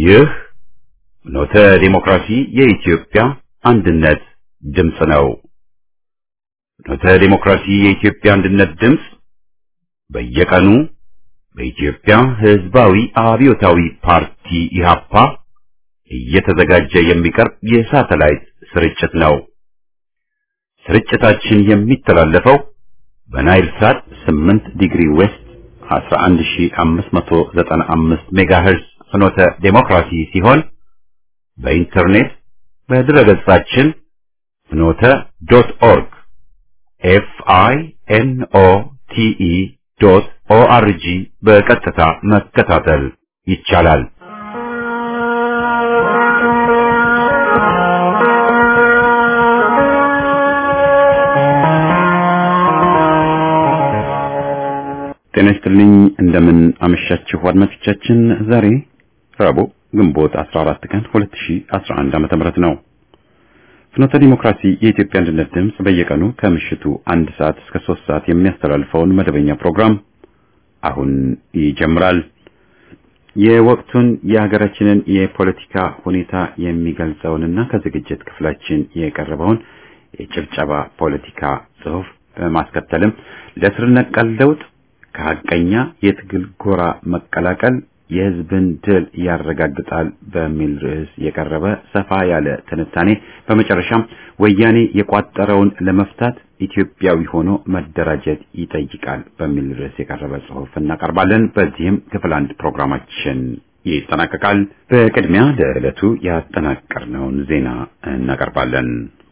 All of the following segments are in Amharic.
ይህ ኖተ ዲሞክራሲ የኢትዮጵያ አንድነት ድምፅ ነው። ኖተ ዲሞክራሲ የኢትዮጵያ አንድነት ድምፅ በየቀኑ በኢትዮጵያ ሕዝባዊ አብዮታዊ ፓርቲ ኢህአፓ እየተዘጋጀ የሚቀርብ የሳተላይት ስርጭት ነው። ስርጭታችን የሚተላለፈው በናይል ሳት 8 ዲግሪ ዌስት 11595 ሜጋሄርዝ ፍኖተ ዴሞክራሲ ሲሆን በኢንተርኔት በድረገጻችን ፍኖተ ዶት ኦርግ ኤፍ አይ ኤን ኦ ቲ ኢ ዶት ኦ አር ጂ በቀጥታ መከታተል ይቻላል። ጤና ይስጥልኝ። እንደምን አመሻችሁ አድማጮቻችን። ዛሬ ረቡዕ ግንቦት 14 ቀን 2011 ዓመተ ምህረት ነው። ፍኖተ ዲሞክራሲ የኢትዮጵያ አንድነት ድምፅ በየቀኑ ከምሽቱ አንድ ሰዓት እስከ ሶስት ሰዓት የሚያስተላልፈውን መደበኛ ፕሮግራም አሁን ይጀምራል። የወቅቱን የሀገራችንን የፖለቲካ ሁኔታ የሚገልጸውንና ከዝግጅት ክፍላችን የቀረበውን የጭብጨባ ፖለቲካ ጽሑፍ በማስከተልም ለስር ነቀል ለውጥ ከሐቀኛ የትግል ጎራ መቀላቀል የሕዝብን ድል ያረጋግጣል በሚል ርዕስ የቀረበ ሰፋ ያለ ትንታኔ፣ በመጨረሻም ወያኔ የቋጠረውን ለመፍታት ኢትዮጵያዊ ሆኖ መደራጀት ይጠይቃል በሚል ርዕስ የቀረበ ጽሑፍ እናቀርባለን። በዚህም ክፍል አንድ ፕሮግራማችን ይጠናቀቃል። በቅድሚያ ለዕለቱ ያጠናቀርነውን ዜና እናቀርባለን።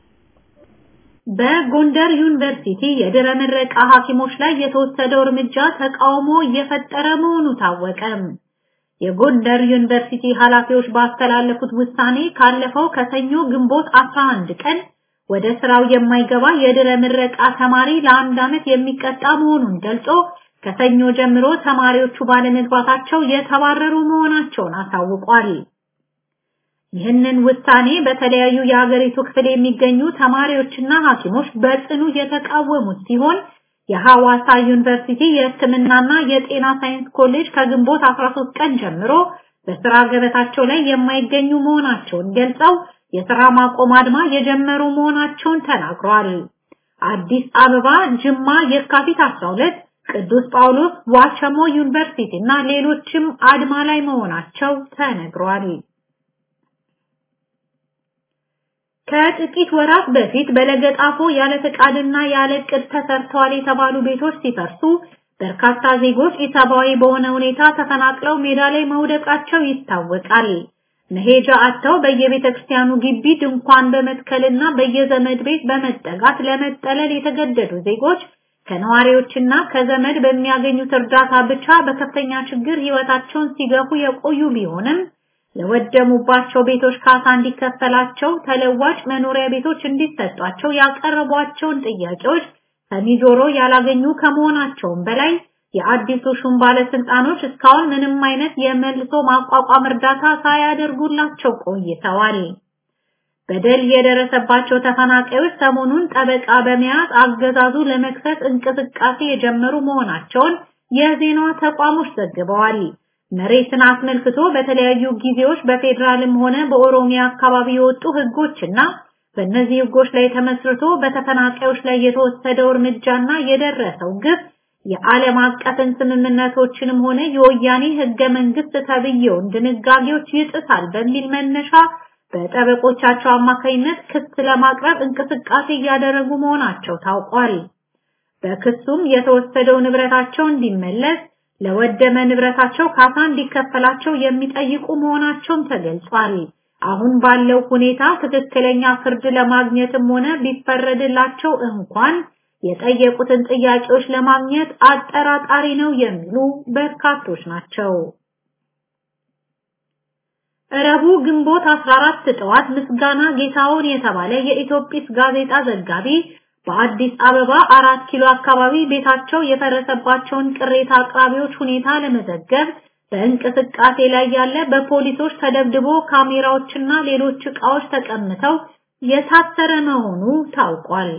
በጎንደር ዩኒቨርሲቲ የድረ ምረቃ ሐኪሞች ላይ የተወሰደው እርምጃ ተቃውሞ እየፈጠረ መሆኑ ታወቀ። የጎንደር ዩኒቨርሲቲ ኃላፊዎች ባስተላለፉት ውሳኔ ካለፈው ከሰኞ ግንቦት 11 ቀን ወደ ስራው የማይገባ የድረ ምረቃ ተማሪ ለአንድ ዓመት የሚቀጣ መሆኑን ገልጾ ከሰኞ ጀምሮ ተማሪዎቹ ባለመግባታቸው የተባረሩ መሆናቸውን አሳውቋል። ይህንን ውሳኔ በተለያዩ የሀገሪቱ ክፍል የሚገኙ ተማሪዎችና ሐኪሞች በጽኑ የተቃወሙት ሲሆን የሐዋሳ ዩኒቨርሲቲ የሕክምናና የጤና ሳይንስ ኮሌጅ ከግንቦት 13 ቀን ጀምሮ በስራ ገበታቸው ላይ የማይገኙ መሆናቸውን ገልጸው የስራ ማቆም አድማ የጀመሩ መሆናቸውን ተናግረዋል። አዲስ አበባ፣ ጅማ፣ የካቲት 12፣ ቅዱስ ጳውሎስ፣ ዋቸሞ ዩኒቨርሲቲ እና ሌሎችም አድማ ላይ መሆናቸው ተነግሯል። ከጥቂት ወራት በፊት በለገጣፎ ያለ ፈቃድና ያለ ዕቅድ ተሰርተዋል የተባሉ ቤቶች ሲፈርሱ በርካታ ዜጎች ኢሰብአዊ በሆነ ሁኔታ ተፈናቅለው ሜዳ ላይ መውደቃቸው ይታወቃል። መሄጃ አጥተው በየቤተ ክርስቲያኑ ግቢ ድንኳን በመትከልና በየዘመድ ቤት በመጠጋት ለመጠለል የተገደዱ ዜጎች ከነዋሪዎችና ከዘመድ በሚያገኙት እርዳታ ብቻ በከፍተኛ ችግር ሕይወታቸውን ሲገፉ የቆዩ ቢሆንም ለወደሙባቸው ቤቶች ካሳ እንዲከፈላቸው ተለዋጭ መኖሪያ ቤቶች እንዲሰጧቸው ያቀረቧቸውን ጥያቄዎች ሰሚ ጆሮ ያላገኙ ከመሆናቸውም በላይ የአዲሱ ሹም ባለስልጣኖች እስካሁን ምንም አይነት የመልሶ ማቋቋም እርዳታ ሳያደርጉላቸው ቆይተዋል። በደል የደረሰባቸው ተፈናቃዮች ሰሞኑን ጠበቃ በመያዝ አገዛዙ ለመክሰስ እንቅስቃሴ የጀመሩ መሆናቸውን የዜና ተቋሞች ዘግበዋል። መሬትን አስመልክቶ በተለያዩ ጊዜዎች በፌዴራልም ሆነ በኦሮሚያ አካባቢ የወጡ ህጎችና በእነዚህ ህጎች ላይ ተመስርቶ በተፈናቃዮች ላይ የተወሰደው እርምጃና የደረሰው ግፍ የዓለም አቀፍን ስምምነቶችንም ሆነ የወያኔ ህገ መንግስት ተብዬውን ድንጋጌዎች ይጥሳል በሚል መነሻ በጠበቆቻቸው አማካኝነት ክስ ለማቅረብ እንቅስቃሴ እያደረጉ መሆናቸው ታውቋል። በክሱም የተወሰደው ንብረታቸው እንዲመለስ ለወደመ ንብረታቸው ካሳ እንዲከፈላቸው የሚጠይቁ መሆናቸውም ተገልጿል። አሁን ባለው ሁኔታ ትክክለኛ ፍርድ ለማግኘትም ሆነ ቢፈረድላቸው እንኳን የጠየቁትን ጥያቄዎች ለማግኘት አጠራጣሪ ነው የሚሉ በርካቶች ናቸው። ረቡዕ ግንቦት 14 ጠዋት ምስጋና ጌታውን የተባለ የኢትዮጲስ ጋዜጣ ዘጋቢ በአዲስ አበባ አራት ኪሎ አካባቢ ቤታቸው የፈረሰባቸውን ቅሬታ አቅራቢዎች ሁኔታ ለመዘገብ በእንቅስቃሴ ላይ ያለ በፖሊሶች ተደብድቦ ካሜራዎችና ሌሎች ዕቃዎች ተቀምተው የታሰረ መሆኑ ታውቋል።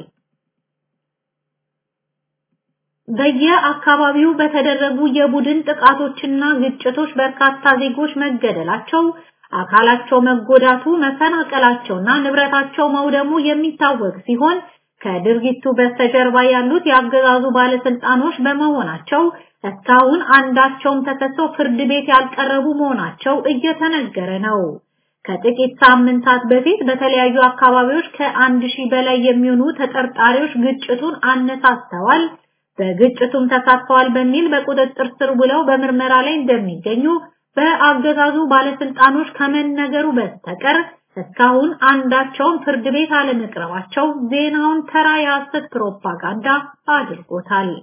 በየአካባቢው በተደረጉ የቡድን ጥቃቶችና ግጭቶች በርካታ ዜጎች መገደላቸው አካላቸው መጎዳቱ፣ መፈናቀላቸውና ንብረታቸው መውደሙ የሚታወቅ ሲሆን ከድርጊቱ በስተጀርባ ያሉት የአገዛዙ ባለስልጣኖች በመሆናቸው እስካሁን አንዳቸውም ተከሰው ፍርድ ቤት ያልቀረቡ መሆናቸው እየተነገረ ነው። ከጥቂት ሳምንታት በፊት በተለያዩ አካባቢዎች ከአንድ ሺህ በላይ የሚሆኑ ተጠርጣሪዎች ግጭቱን አነሳስተዋል፣ በግጭቱም ተሳትፈዋል በሚል በቁጥጥር ስር ውለው በምርመራ ላይ እንደሚገኙ በአገዛዙ ባለስልጣኖች ከመነገሩ በስተቀር እስካሁን አንዳቸውም ፍርድ ቤት አለመቅረባቸው ዜናውን ተራ የሐሰት ፕሮፓጋንዳ አድርጎታል።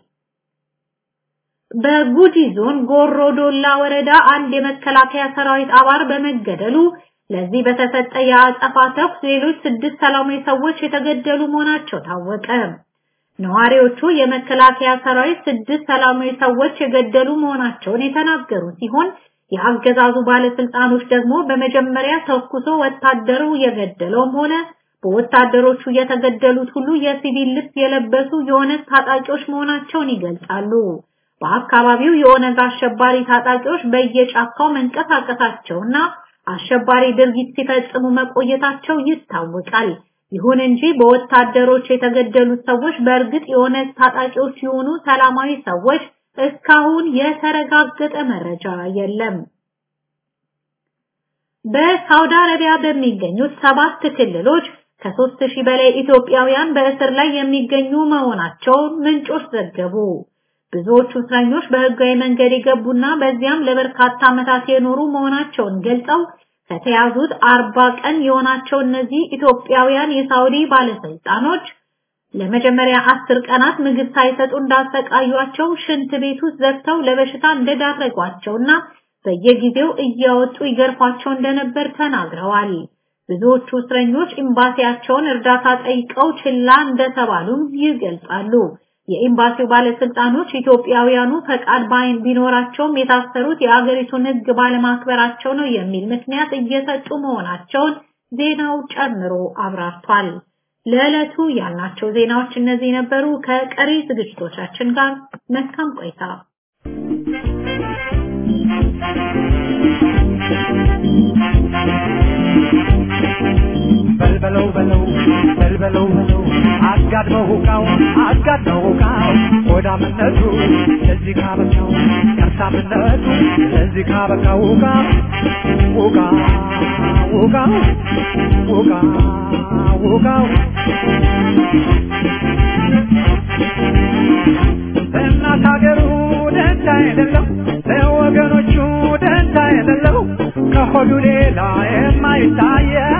በጉጂ ዞን ጎሮዶላ ወረዳ አንድ የመከላከያ ሰራዊት አባል በመገደሉ ለዚህ በተሰጠ የአጸፋ ተኩስ ሌሎች ስድስት ሰላማዊ ሰዎች የተገደሉ መሆናቸው ታወቀ። ነዋሪዎቹ የመከላከያ ሰራዊት ስድስት ሰላማዊ ሰዎች የገደሉ መሆናቸውን የተናገሩ ሲሆን የአገዛዙ ባለስልጣኖች ደግሞ በመጀመሪያ ተኩሶ ወታደሩ የገደለውም ሆነ በወታደሮቹ የተገደሉት ሁሉ የሲቪል ልብስ የለበሱ የኦነግ ታጣቂዎች መሆናቸውን ይገልጻሉ። በአካባቢው የኦነግ አሸባሪ ታጣቂዎች በየጫካው መንቀሳቀሳቸውና አሸባሪ ድርጊት ሲፈጽሙ መቆየታቸው ይታወቃል። ይሁን እንጂ በወታደሮች የተገደሉት ሰዎች በእርግጥ የኦነግ ታጣቂዎች ሲሆኑ ሰላማዊ ሰዎች እስካሁን የተረጋገጠ መረጃ የለም። በሳውዲ አረቢያ በሚገኙት ሰባት ክልሎች ከሦስት ሺህ በላይ ኢትዮጵያውያን በእስር ላይ የሚገኙ መሆናቸውን ምንጮች ዘገቡ። ብዙዎቹ እስረኞች በህጋዊ መንገድ የገቡና በዚያም ለበርካታ ዓመታት የኖሩ መሆናቸውን ገልጸው ከተያዙት አርባ ቀን የሆናቸው እነዚህ ኢትዮጵያውያን የሳውዲ ባለስልጣኖች ለመጀመሪያ አስር ቀናት ምግብ ሳይሰጡ እንዳሰቃዩቸው ሽንት ቤት ውስጥ ዘግተው ለበሽታ እንደዳረጓቸውና በየጊዜው እያወጡ ይገርፏቸው እንደነበር ተናግረዋል። ብዙዎቹ እስረኞች ኤምባሲያቸውን እርዳታ ጠይቀው ችላ እንደተባሉም ይገልጻሉ። የኤምባሲው ባለስልጣኖች ኢትዮጵያውያኑ ፈቃድ ባይን ቢኖራቸውም የታሰሩት የአገሪቱን ሕግ ባለማክበራቸው ነው የሚል ምክንያት እየሰጡ መሆናቸውን ዜናው ጨምሮ አብራርቷል። ለዕለቱ ያልናቸው ዜናዎች እነዚህ ነበሩ። ከቀሪ ዝግጅቶቻችን ጋር መልካም ቆይታ። በልበለው በለው በልበለው በለው አጋድመው ሁቃው አጋድመው ሁቃው ሆዳምነቱ ለዚህ ካበቃው ከርሳምነቱ ለዚህ ካበቃው ሁቃ ሁቃ ሁቃ ሁቃ ሁቃው እናት ሀገሩ ደንታ የሌለው ለወገኖቹ ደንታ የሌለው ከሆዱ ሌላ የማይታየው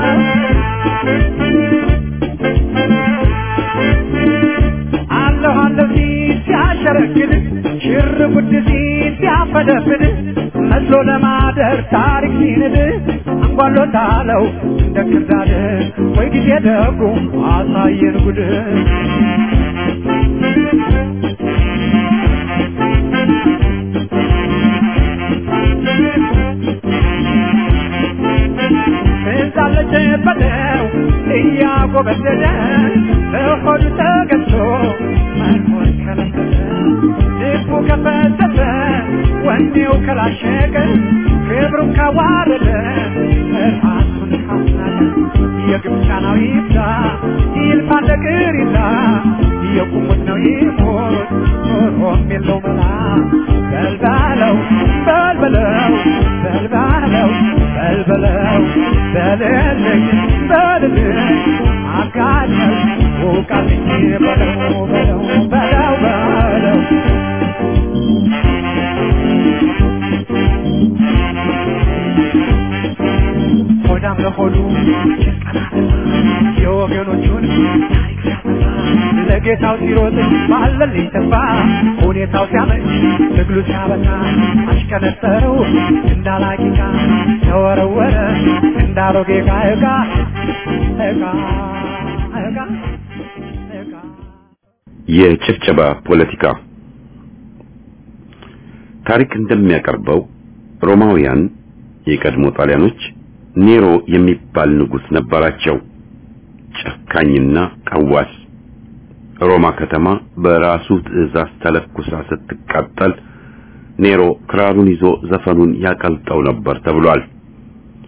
አለሁ አለሁ ሲል ሲያሸረግድ ሽር ጉድ ሲል ሲያፈደፍድ መስሎ ለማደር ታሪክ ሲንድ አንጓሎታለው እንደ ክርዳድ ወይ ጊዜ ደጉ አሳየን ጉድ እንዳለች በለው እያጎበደደ በሆዱ ተገዝቶ መኖር ከለከለ ልቡ ከፈተተ ወኔው ከላሸቀ ክብሩን ካዋረደ ራሱን ካስናቀ የግብፃናዊ ይብዛ ይልፋ ነገር ይዛ የቁሙት ነው ይሞት ኖሮም የለው መላ በልባለው በልበለው በልባለው በልበለው በልልኝ በልልኝ አጋኘው ውቃልኝ በለው በለው በለው በለው ሆዳም ለሆዱ የወገኖቹን ታሪክ ሲያጠፋ ለጌታው ሲሮጥ ባለልኝ ተስፋ ሁኔታው ሲያመች ትግሉ ሲያበቃ አሽከነጠረው እንዳላቂቃ ተወረወረ እንዳሮጌ ዕቃ ዕቃ ዕቃ ዕቃ ዕቃ የጭፍጨባ ፖለቲካ ታሪክ እንደሚያቀርበው ሮማውያን የቀድሞ ጣሊያኖች ኔሮ የሚባል ንጉስ ነበራቸው። ጨካኝና ቀዋስ። ሮማ ከተማ በራሱ ትዕዛዝ ተለኩሳ ስትቃጠል ኔሮ ክራሩን ይዞ ዘፈኑን ያቀልጠው ነበር ተብሏል።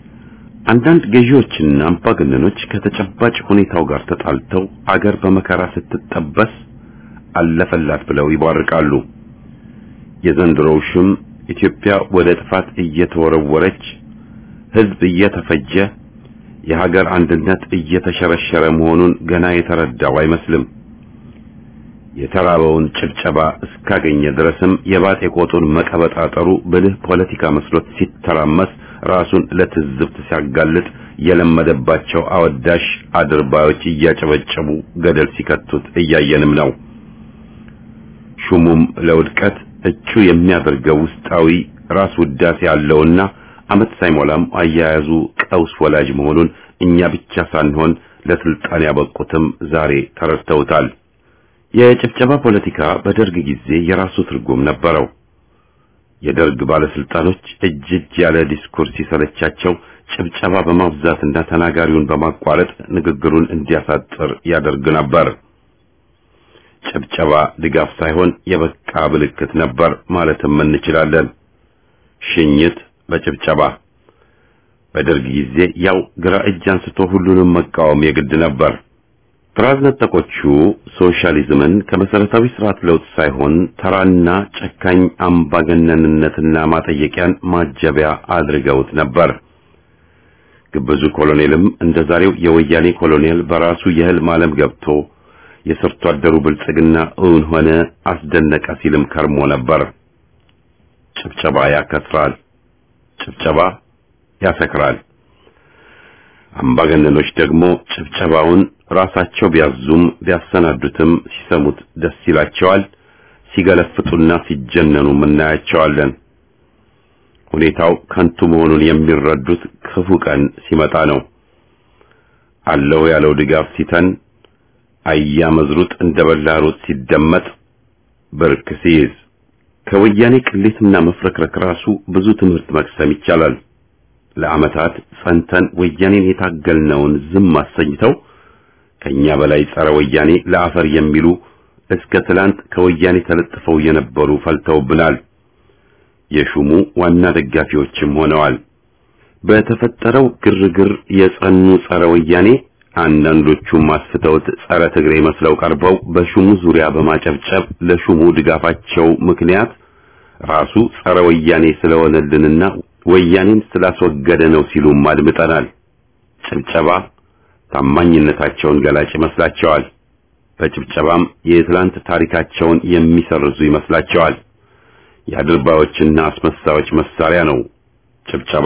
አንዳንድ ገዢዎችና አምባገነኖች ከተጨባጭ ሁኔታው ጋር ተጣልተው አገር በመከራ ስትጠበስ አለፈላት ብለው ይቧርቃሉ። የዘንድሮው ሽም ኢትዮጵያ ወደ ጥፋት እየተወረወረች ሕዝብ እየተፈጀ የሀገር አንድነት እየተሸረሸረ መሆኑን ገና የተረዳው አይመስልም። የተራበውን ጭብጨባ እስካገኘ ድረስም የባጤ ቆጡን መቀበጣጠሩ ብልህ ፖለቲካ መስሎት ሲተራመስ ራሱን ለትዝብት ሲያጋልጥ የለመደባቸው አወዳሽ አድርባዮች እያጨበጨቡ ገደል ሲከቱት እያየንም ነው። ሹሙም ለውድቀት እቹ የሚያደርገው ውስጣዊ ራስ ውዳሴ ያለውና ዓመት ሳይሞላም አያያዙ ቀውስ ወላጅ መሆኑን እኛ ብቻ ሳንሆን ለስልጣን ያበቁትም ዛሬ ተረድተውታል። የጭብጨባ ፖለቲካ በደርግ ጊዜ የራሱ ትርጉም ነበረው። የደርግ ባለስልጣኖች እጅ እጅ ያለ ዲስኩር ሲሰለቻቸው ጭብጨባ በማብዛትና ተናጋሪውን በማቋረጥ ንግግሩን እንዲያሳጥር ያደርግ ነበር። ጭብጨባ ድጋፍ ሳይሆን የበቃ ምልክት ነበር ማለትም እንችላለን። ሽኝት በጭብጨባ በደርግ ጊዜ ያው ግራ እጅ አንስቶ ሁሉንም መቃወም የግድ ነበር። ጥራዝ ነጠቆቹ ሶሻሊዝምን ከመሰረታዊ ስርዓት ለውጥ ሳይሆን ተራና ጨካኝ አምባገነንነትና ማጠየቂያን ማጀቢያ አድርገውት ነበር። ግብዙ ኮሎኔልም እንደ ዛሬው የወያኔ ኮሎኔል በራሱ የህልም ዓለም ገብቶ የሰርቶ አደሩ ብልጽግና እውን ሆነ አስደነቀ ሲልም ከርሞ ነበር። ጭብጨባ ያከስራል፣ ጭብጨባ ያሰክራል። አምባገነኖች ደግሞ ጭብጨባውን ራሳቸው ቢያዙም ቢያሰናዱትም ሲሰሙት ደስ ይላቸዋል። ሲገለፍጡና ሲጀነኑ እናያቸዋለን። ሁኔታው ከንቱ መሆኑን የሚረዱት ክፉ ቀን ሲመጣ ነው። አለው ያለው ድጋፍ ሲተን አያ መዝሩጥ እንደ በላሩት ሲደመጥ ብርክ ሲይዝ ከወያኔ ቅሌትና መፍረክረክ ራሱ ብዙ ትምህርት መቅሰም ይቻላል። ለዓመታት ጸንተን ወያኔን የታገልነውን ዝም አሰኝተው ከኛ በላይ ጸረ ወያኔ ለአፈር የሚሉ እስከ ትላንት ከወያኔ ተለጥፈው የነበሩ ፈልተውብናል። የሹሙ ዋና ደጋፊዎችም ሆነዋል። በተፈጠረው ግርግር የጸኑ ጸረ ወያኔ አንዳንዶቹም አስፍተውት ጸረ ትግሬ መስለው ቀርበው በሹሙ ዙሪያ በማጨብጨብ ለሹሙ ድጋፋቸው ምክንያት ራሱ ጸረ ወያኔ ስለሆነልንና ወያኔን ስላስወገደ ነው ሲሉም አድምጠናል። ጭብጨባ ታማኝነታቸውን ገላጭ ይመስላቸዋል። በጭብጨባም የትላንት ታሪካቸውን የሚሰርዙ ይመስላቸዋል። የአድርባዮችና አስመሳዮች መሳሪያ ነው ጭብጨባ።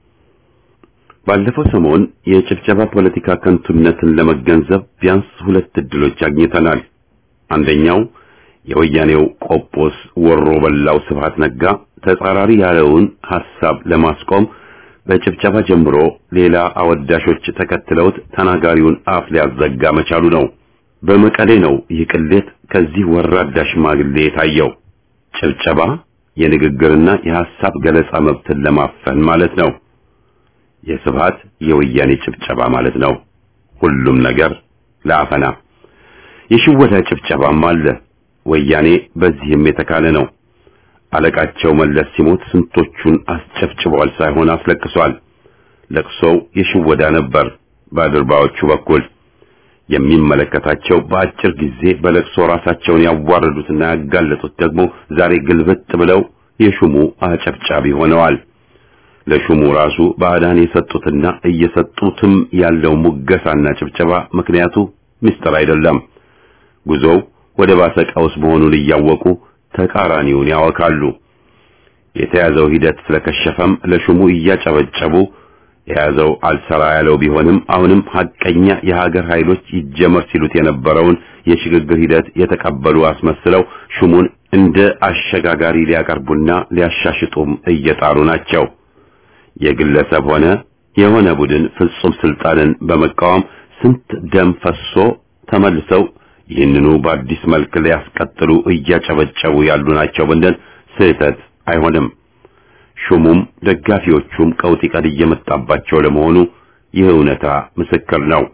ባለፈው ሰሞን የጭብጨባ ፖለቲካ ከንቱነትን ለመገንዘብ ቢያንስ ሁለት እድሎች አግኝተናል። አንደኛው የወያኔው ቆጶስ ወሮ በላው ስብሃት ነጋ ተጻራሪ ያለውን ሐሳብ ለማስቆም በጭብጨባ ጀምሮ ሌላ አወዳሾች ተከትለውት ተናጋሪውን አፍ ሊያዘጋ መቻሉ ነው። በመቀሌ ነው ይህ ቅሌት ከዚህ ወራዳ ሽማግሌ የታየው። ጭብጨባ የንግግርና የሐሳብ ገለጻ መብትን ለማፈን ማለት ነው። የስብሃት የወያኔ ጭብጨባ ማለት ነው። ሁሉም ነገር ለአፈና የሽወታ ጭብጨባም አለ። ወያኔ በዚህም የተካለ ነው። አለቃቸው መለስ ሲሞት ስንቶቹን አስጨፍጭበዋል ሳይሆን አስለቅሷል። ለቅሶው የሽወዳ ነበር። በአድርባዎቹ በኩል የሚመለከታቸው በአጭር ጊዜ በለቅሶ ራሳቸውን ያዋረዱትና ያጋለጡት ደግሞ ዛሬ ግልብጥ ብለው የሹሙ አጨብጫቢ ሆነዋል። ለሹሙ ራሱ ባዕዳን የሰጡትና እየሰጡትም ያለው ሙገሳና ጭብጨባ ምክንያቱ ምስጢር አይደለም። ጉዞው ወደ ባሰ ቀውስ መሆኑን እያወቁ ተቃራኒውን ያወካሉ። የተያዘው ሂደት ስለከሸፈም ለሹሙ እያጨበጨቡ የያዘው አልሰራ ያለው ቢሆንም አሁንም ሐቀኛ የሀገር ኃይሎች ይጀመር ሲሉት የነበረውን የሽግግር ሂደት የተቀበሉ አስመስለው ሹሙን እንደ አሸጋጋሪ ሊያቀርቡና ሊያሻሽጡም እየጣሩ ናቸው። የግለሰብ ሆነ የሆነ ቡድን ፍጹም ስልጣንን በመቃወም ስንት ደም ፈሶ ተመልሰው ይህንኑ በአዲስ መልክ ሊያስቀጥሉ እያጨበጨቡ ያሉ ናቸው ብንል ስህተት አይሆንም። ሹሙም ደጋፊዎቹም ቀውጢ ቀድ እየመጣባቸው ለመሆኑ ይህ እውነታ ምስክር ነው።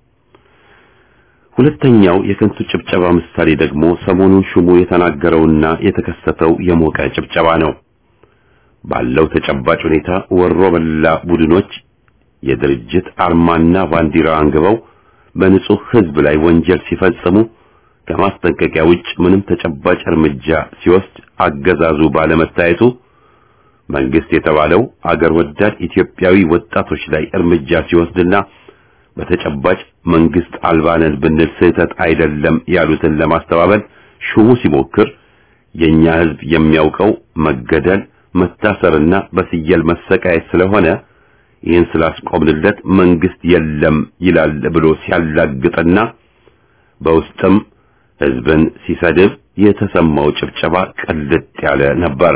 ሁለተኛው የከንቱ ጭብጨባ ምሳሌ ደግሞ ሰሞኑን ሹሙ የተናገረውና የተከሰተው የሞቀ ጭብጨባ ነው። ባለው ተጨባጭ ሁኔታ ወሮ በላ ቡድኖች የድርጅት አርማና ባንዲራ አንግበው በንጹህ ሕዝብ ላይ ወንጀል ሲፈጽሙ ከማስጠንቀቂያ ውጭ ምንም ተጨባጭ እርምጃ ሲወስድ አገዛዙ ባለመታየቱ መንግስት የተባለው አገር ወዳድ ኢትዮጵያዊ ወጣቶች ላይ እርምጃ ሲወስድና በተጨባጭ መንግስት አልባነን ብንል ስህተት አይደለም ያሉትን ለማስተባበል ሹሙ ሲሞክር የኛ ህዝብ የሚያውቀው መገደል፣ መታሰርና በስየል መሰቃየት ስለሆነ ይህን ስላስቆምንለት መንግስት የለም ይላል ብሎ ሲያላግጥና በውስጥም ህዝብን ሲሰድብ የተሰማው ጭብጨባ ቅልጥ ያለ ነበር።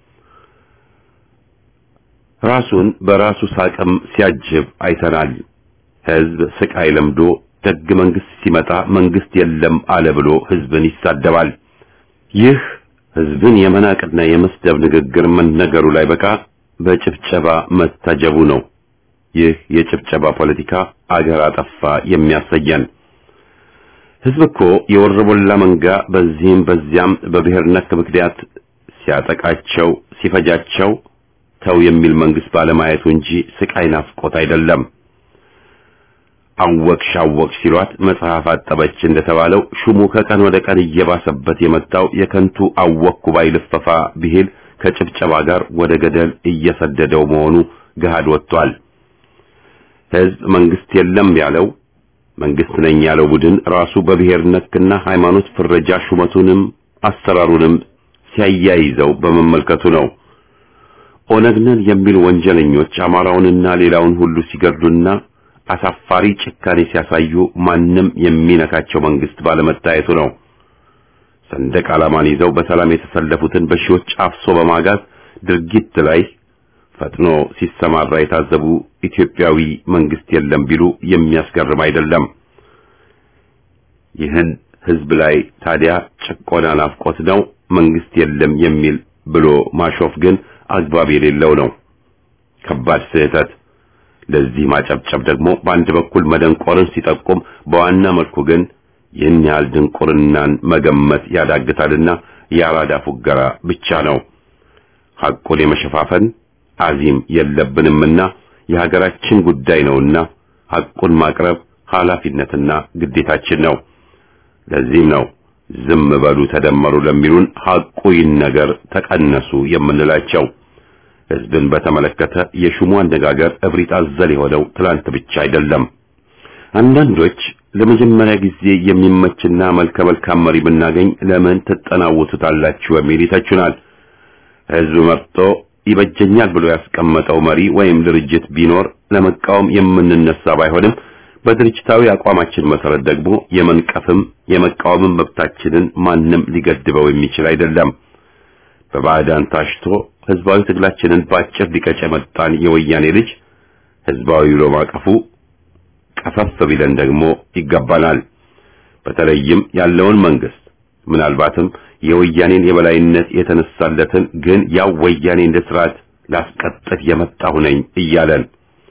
ራሱን በራሱ ሳቅም ሲያጅብ አይተናል። ህዝብ ስቃይ ለምዶ ደግ መንግስት ሲመጣ መንግስት የለም አለ ብሎ ህዝብን ይሳደባል። ይህ ህዝብን የመናቅና የመስደብ ንግግር መነገሩ ላይ በቃ በጭብጨባ መታጀቡ ነው። ይህ የጭብጨባ ፖለቲካ አገር አጠፋ የሚያሰየን። ህዝብ እኮ የወረቦላ መንጋ በዚህም በዚያም በብሔር ነክ ምክንያት ሲያጠቃቸው ሲፈጃቸው ተው የሚል መንግስት ባለማየቱ እንጂ ስቃይ ናፍቆት አይደለም። አወቅሽ አወቅሽ ሲሏት መጽሐፍ አጠበች እንደተባለው ሹሙ ከቀን ወደ ቀን እየባሰበት የመጣው የከንቱ አወቅኩ ባይ ልፈፋ ብሂል ከጭብጨባ ጋር ወደ ገደል እየሰደደው መሆኑ ገሃድ ወጥቷል። ህዝብ መንግስት የለም ያለው መንግስት ነኝ ያለው ቡድን ራሱ በብሔር ነክና ሃይማኖት ፍረጃ ሹመቱንም አሰራሩንም ሲያያይዘው በመመልከቱ ነው። ኦነግ ነን የሚሉ ወንጀለኞች አማራውንና ሌላውን ሁሉ ሲገድሉና አሳፋሪ ጭካኔ ሲያሳዩ ማንም የሚነካቸው መንግስት ባለመታየቱ ነው። ሰንደቅ ዓላማን ይዘው በሰላም የተሰለፉትን በሺዎች አፍሶ በማጋዝ ድርጊት ላይ ፈጥኖ ሲሰማራ የታዘቡ ኢትዮጵያዊ መንግስት የለም ቢሉ የሚያስገርም አይደለም። ይህን ህዝብ ላይ ታዲያ ጭቆና ናፍቆት ነው መንግስት የለም የሚል ብሎ ማሾፍ ግን አግባብ የሌለው ነው። ከባድ ስህተት። ለዚህ ማጨብጨብ ደግሞ በአንድ በኩል መደንቆርን ሲጠቁም፣ በዋና መልኩ ግን ይህን ያህል ድንቁርናን መገመት ያዳግታልና የአራዳ ፉገራ ብቻ ነው። ሐቁን የመሸፋፈን አዚም የለብንምና የሀገራችን ጉዳይ ነውና ሐቁን ማቅረብ ኃላፊነትና ግዴታችን ነው። ለዚህም ነው ዝም በሉ ተደመሩ ለሚሉን ሐቁ ይነገር ተቀነሱ የምንላቸው። ህዝብን በተመለከተ የሹሙ አነጋገር እብሪት አዘል የሆነው ትላንት ብቻ አይደለም። አንዳንዶች ለመጀመሪያ ጊዜ የሚመችና መልከ መልካም መሪ ብናገኝ ለምን ትጠናወቱታላችሁ በሚል ይተቹናል። ህዝብ መርጦ ይበጀኛል ብሎ ያስቀመጠው መሪ ወይም ድርጅት ቢኖር ለመቃወም የምንነሳ ባይሆንም በድርጅታዊ አቋማችን መሰረት ደግሞ የመንቀፍም የመቃወምም መብታችንን ማንም ሊገድበው የሚችል አይደለም። በባዕዳን ታሽቶ ህዝባዊ ትግላችንን ባጭር ሊቀጭ የመጣን የወያኔ ልጅ ህዝባዊ ብሎ ማቀፉ ቀፈፍ ቢለን ደግሞ ይገባናል። በተለይም ያለውን መንግስት ምናልባትም የወያኔን የበላይነት የተነሳለትን ግን ያው ወያኔ እንደ ስርዓት ላስቀጥል የመጣሁ ነኝ እያለን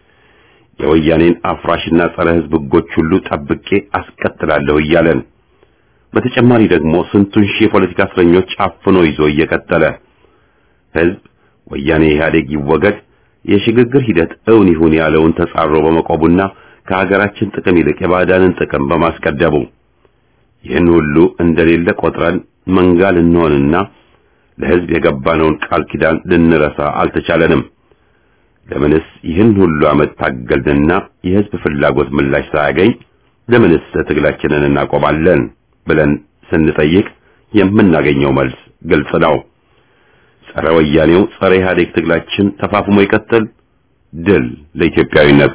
የወያኔን አፍራሽና ጸረ ህዝብ ህጎች ሁሉ ጠብቄ አስቀጥላለሁ እያለን በተጨማሪ ደግሞ ስንቱን ሺህ የፖለቲካ እስረኞች አፍኖ ይዞ እየቀጠለ ህዝብ ወያኔ ኢህአዴግ ይወገድ የሽግግር ሂደት እውን ይሁን ያለውን ተጻሮ በመቆቡና ከሀገራችን ጥቅም ይልቅ የባዕዳንን ጥቅም በማስቀደሙ ይህን ሁሉ እንደሌለ ቆጥረን መንጋ ልንሆንና ለህዝብ የገባነውን ቃል ኪዳን ልንረሳ አልተቻለንም። ለምንስ ይህን ሁሉ ዓመት ታገልንና የህዝብ ፍላጎት ምላሽ ሳያገኝ ለምንስ ትግላችንን እናቆማለን ብለን ስንጠይቅ የምናገኘው መልስ ግልጽ ነው። ጸረ ወያኔው ጸረ ኢህአዴግ ትግላችን ተፋፍሞ ይቀጥል። ድል ለኢትዮጵያዊነት።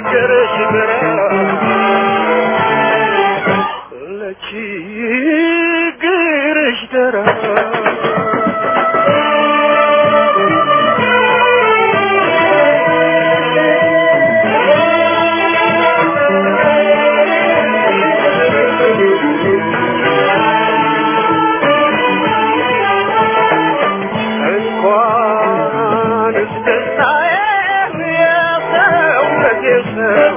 ለችግርሽ ለችግርሽ ደራ እንኳንስ ደስታዬን የሰውነቴን ሰው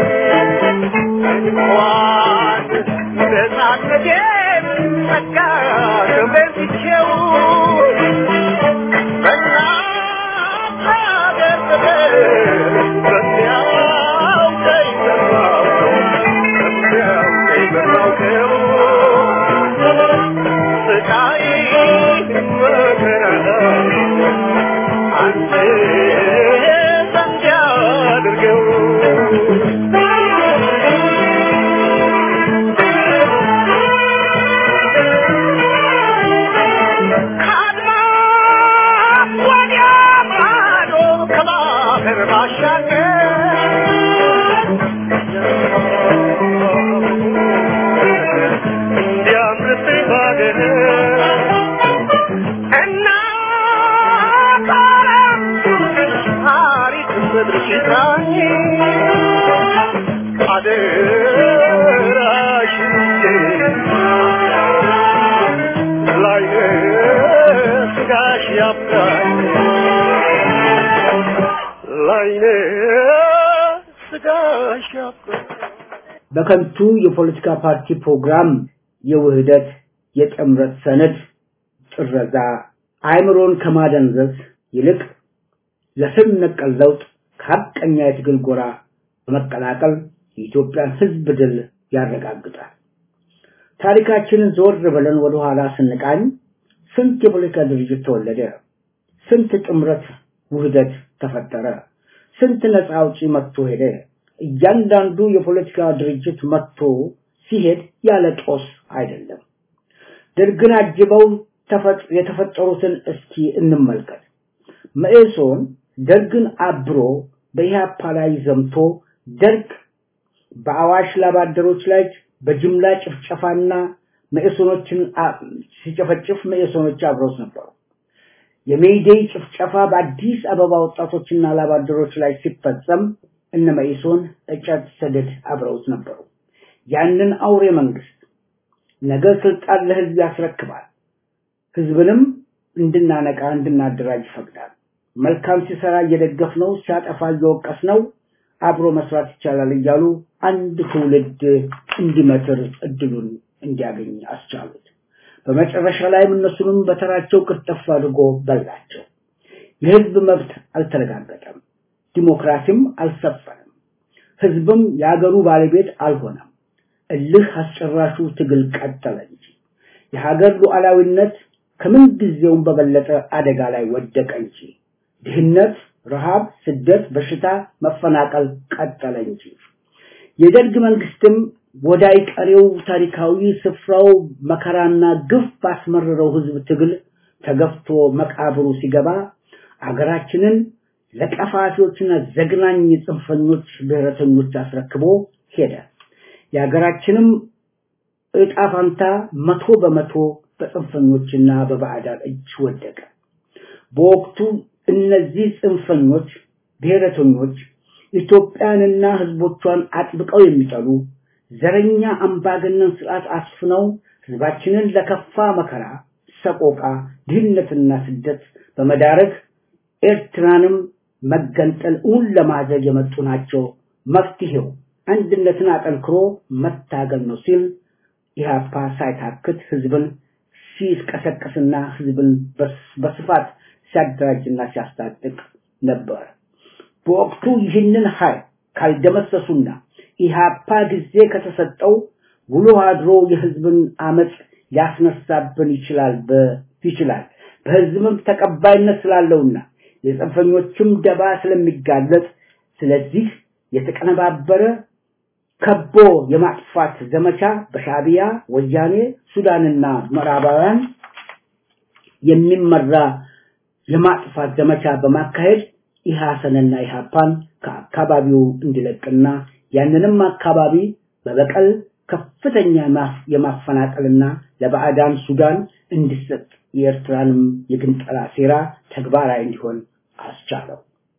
እንኳን ነፃነቴን ጸጋ ክብሬን ትቼው በእናት ሀገር ፍቅር በሚያውቀኝ በማውቀው በሚያውቀኝ በማውቀው ስቃይ መከራ አንተ ዘንድ ያድርገው ከአድማስ ወዲያ ማዶ ከባህር ባሻገር እንዲያምርብኝ ባገር እናት ዓለም ታሪክ ምድርሽ ይጥራኝ አደራሽን ላይነ ስጋሽ ያብቃኝ ላይነ ስጋሽ ያብቃኝ በከንቱ የፖለቲካ ፓርቲ ፕሮግራም የውህደት የጥምረት ሰነድ ጥረዛ አእምሮን ከማደንዘዝ ይልቅ ለስም ነቀል ለውጥ ከሀቀኛ የትግል ጎራ በመቀላቀል የኢትዮጵያን ሕዝብ ድል ያረጋግጣል። ታሪካችንን ዞር ብለን ወደ ኋላ ስንቃኝ ስንት የፖለቲካ ድርጅት ተወለደ? ስንት ጥምረት ውህደት ተፈጠረ? ስንት ነፃ አውጪ መጥቶ ሄደ? እያንዳንዱ የፖለቲካ ድርጅት መጥቶ ሲሄድ ያለ ጦስ አይደለም። ደርግን አጅበው ተፈጥ- የተፈጠሩትን እስኪ እንመልከት። መኢሶን ደርግን አብሮ በኢህአፓ ላይ ዘምቶ ደርግ በአዋሽ ላባደሮች ላይ በጅምላ ጭፍጨፋና መኢሶኖችን አ- ሲጨፈጭፍ መኢሶኖች አብረውት ነበሩ። የሜይዴይ ጭፍጨፋ በአዲስ አበባ ወጣቶችና ላባደሮች ላይ ሲፈጸም እነ መኢሶን እጨት ሰደድ አብረውት ነበሩ። ያንን አውሬ መንግስት ነገ ስልጣን ለህዝብ ያስረክባል። ህዝብንም እንድናነቃ እንድናደራጅ ይፈቅዳል። መልካም ሲሰራ እየደገፍ ነው፣ ሲያጠፋ እየወቀስ ነው፣ አብሮ መስራት ይቻላል እያሉ አንድ ትውልድ እንዲመትር እድሉን እንዲያገኝ አስቻሉት። በመጨረሻ ላይም እነሱንም በተራቸው ቅርጥፍ አድርጎ በላቸው። የህዝብ መብት አልተረጋገጠም፣ ዲሞክራሲም አልሰፈንም፣ ህዝብም የሀገሩ ባለቤት አልሆነም። እልህ አስጨራሹ ትግል ቀጠለ እንጂ የሀገር ሉዓላዊነት ከምን ጊዜውም በበለጠ አደጋ ላይ ወደቀ እንጂ ድህነት፣ ረሃብ፣ ስደት፣ በሽታ፣ መፈናቀል ቀጠለ እንጂ የደርግ መንግስትም ወዳይ ቀሬው ታሪካዊ ስፍራው መከራና ግፍ ባስመረረው ህዝብ ትግል ተገፍቶ መቃብሩ ሲገባ አገራችንን ለቀፋፊዎችና ዘግናኝ ጽንፈኞች ብሔረተኞች አስረክቦ ሄደ። የሀገራችንም እጣ ፋንታ መቶ በመቶ በጽንፈኞችና በባዕዳን እጅ ወደቀ። በወቅቱ እነዚህ ጽንፈኞች ብሔረተኞች ኢትዮጵያንና ህዝቦቿን አጥብቀው የሚጠሉ ዘረኛ አምባገነን ስርዓት አስፍነው ህዝባችንን ለከፋ መከራ፣ ሰቆቃ፣ ድህነትና ስደት በመዳረግ ኤርትራንም መገንጠል እውን ለማድረግ የመጡ ናቸው። መፍትሄው አንድነትን አጠንክሮ መታገል ነው ሲል ኢህአፓ ሳይታክት ህዝብን ሲቀሰቅስና ህዝብን በስፋት ሲያደራጅና ሲያስታጥቅ ነበር። በወቅቱ ይህንን ኃይል ካልደመሰሱና ኢህአፓ ጊዜ ከተሰጠው ውሎ አድሮ የህዝብን አመፅ ሊያስነሳብን ይችላል ይችላል በህዝብም ተቀባይነት ስላለውና የጽንፈኞችም ደባ ስለሚጋለጥ ስለዚህ የተቀነባበረ ከቦ የማጥፋት ዘመቻ በሻቢያ ወያኔ ሱዳንና ምዕራባውያን የሚመራ የማጥፋት ዘመቻ በማካሄድ ኢሐሰንና ኢሃፓን ከአካባቢው እንዲለቅና ያንንም አካባቢ በበቀል ከፍተኛ የማፈናቀልና ለባዕዳን ሱዳን እንዲሰጥ የኤርትራንም የግንጠላ ሴራ ተግባራዊ እንዲሆን አስቻለው።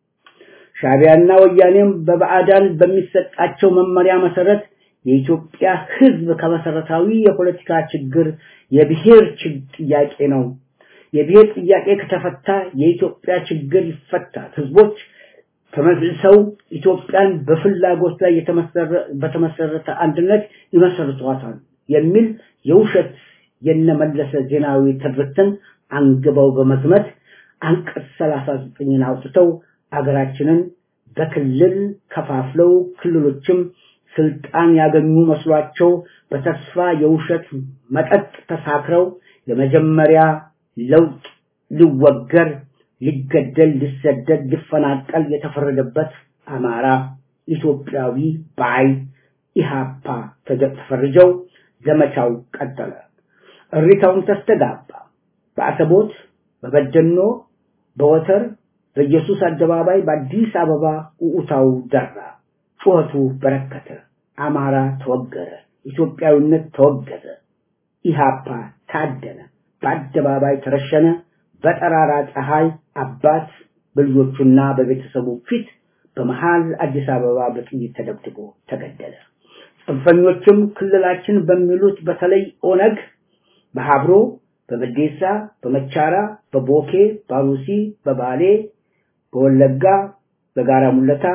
ሻቢያና ወያኔም በባዕዳን በሚሰጣቸው መመሪያ መሰረት የኢትዮጵያ ሕዝብ ከመሰረታዊ የፖለቲካ ችግር የብሔር ጥያቄ ነው። የብሔር ጥያቄ ከተፈታ የኢትዮጵያ ችግር ይፈታል። ህዝቦች ተመልሰው ኢትዮጵያን በፍላጎት ላይ በተመሰረተ አንድነት ይመሰርቷታል የሚል የውሸት የነመለሰ ዜናዊ ትርክትን አንግበው በመዝመት አንቀጽ 39ን አውጥተው አገራችንን በክልል ከፋፍለው ክልሎችም ስልጣን ያገኙ መስሏቸው በተስፋ የውሸት መጠጥ ተሳክረው የመጀመሪያ ለውጥ ሊወገር ሊገደል ሊሰደድ ሊፈናቀል የተፈረደበት አማራ ኢትዮጵያዊ ባይ ኢሃፓ ተፈርጀው ዘመቻው ቀጠለ። እሪታውን ተስተጋባ። በአሰቦት፣ በበደኖ፣ በወተር፣ በኢየሱስ አደባባይ፣ በአዲስ አበባ ኡኡታው ደራ። ጩኸቱ በረከተ። አማራ ተወገረ። ኢትዮጵያዊነት ተወገዘ። ኢሃፓ ታደነ። በአደባባይ ተረሸነ። በጠራራ ፀሐይ አባት በልጆቹና በቤተሰቡ ፊት በመሃል አዲስ አበባ በጥይት ተደብድቦ ተገደለ። ጽንፈኞችም ክልላችን በሚሉት በተለይ ኦነግ በሀብሮ፣ በበዴሳ፣ በመቻራ፣ በቦኬ፣ በአሩሲ፣ በባሌ፣ በወለጋ፣ በጋራ ሙለታ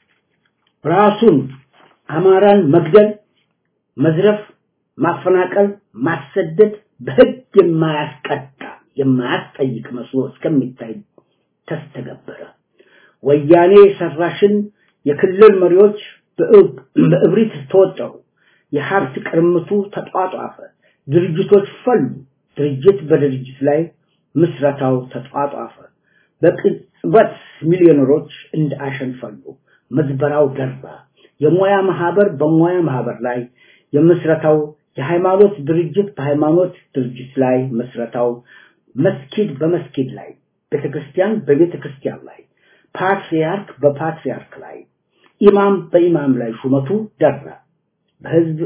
ራሱን አማራን መግደል፣ መዝረፍ፣ ማፈናቀል፣ ማሰደድ በህግ የማያስቀጣ የማያስጠይቅ መስሎ እስከሚታይ ተስተገበረ። ወያኔ ሰራሽን የክልል መሪዎች በእብሪት ተወጠሩ። የሀብት ቅርምቱ ተጧጧፈ። ድርጅቶች ፈሉ። ድርጅት በድርጅት ላይ ምስረታው ተጧጧፈ። በቅጽበት ሚሊዮነሮች እንደ አሸን ፈሉ። ምዝበራው ደራ። የሙያ ማህበር በሙያ ማህበር ላይ የምስረታው የሃይማኖት ድርጅት በሃይማኖት ድርጅት ላይ መስረታው መስጊድ በመስጊድ ላይ ቤተክርስቲያን በቤተክርስቲያን ላይ ፓትሪያርክ በፓትሪያርክ ላይ ኢማም በኢማም ላይ ሹመቱ ደራ። በህዝብ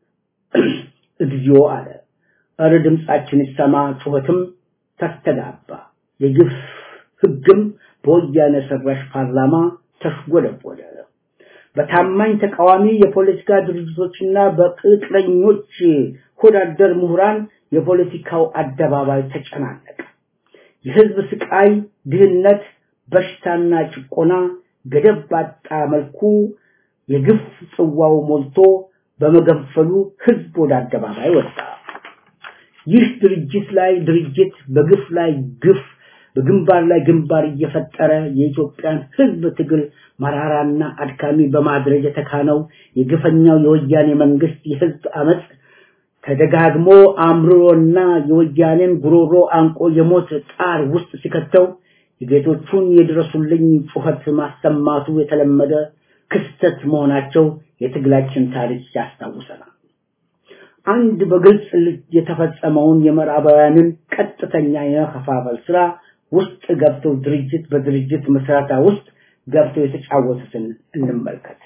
እግዚኦ አለ። እረ ድምጻችን ይሰማ፣ ጩኸትም ተስተጋባ። የግፍ ህግም በወያኔ ሰራሽ ፓርላማ ተሽጎደጎደ። በታማኝ ተቃዋሚ የፖለቲካ ድርጅቶችና በቅጥረኞች ሆዳደር ምሁራን የፖለቲካው አደባባይ ተጨናነቀ። የህዝብ ስቃይ፣ ድህነት፣ በሽታና ጭቆና ገደብ ባጣ መልኩ የግፍ ጽዋው ሞልቶ በመገንፈሉ ህዝብ ወደ አደባባይ ወጣ። ይህ ድርጅት ላይ ድርጅት በግፍ ላይ ግፍ በግንባር ላይ ግንባር እየፈጠረ የኢትዮጵያን ህዝብ ትግል መራራና አድካሚ በማድረግ የተካነው የግፈኛው የወያኔ መንግስት የህዝብ አመፅ ተደጋግሞ አምርሮና የወያኔን ጉሮሮ አንቆ የሞት ጣር ውስጥ ሲከተው የጌቶቹን የድረሱልኝ ጩኸት ማሰማቱ የተለመደ ክስተት መሆናቸው የትግላችን ታሪክ ያስታውሰናል። አንድ በግልጽ የተፈጸመውን የምዕራባውያንን ቀጥተኛ የመከፋፈል ስራ ውስጥ ገብተው ድርጅት በድርጅት መስራታ ውስጥ ገብተው የተጫወቱትን እንመልከት።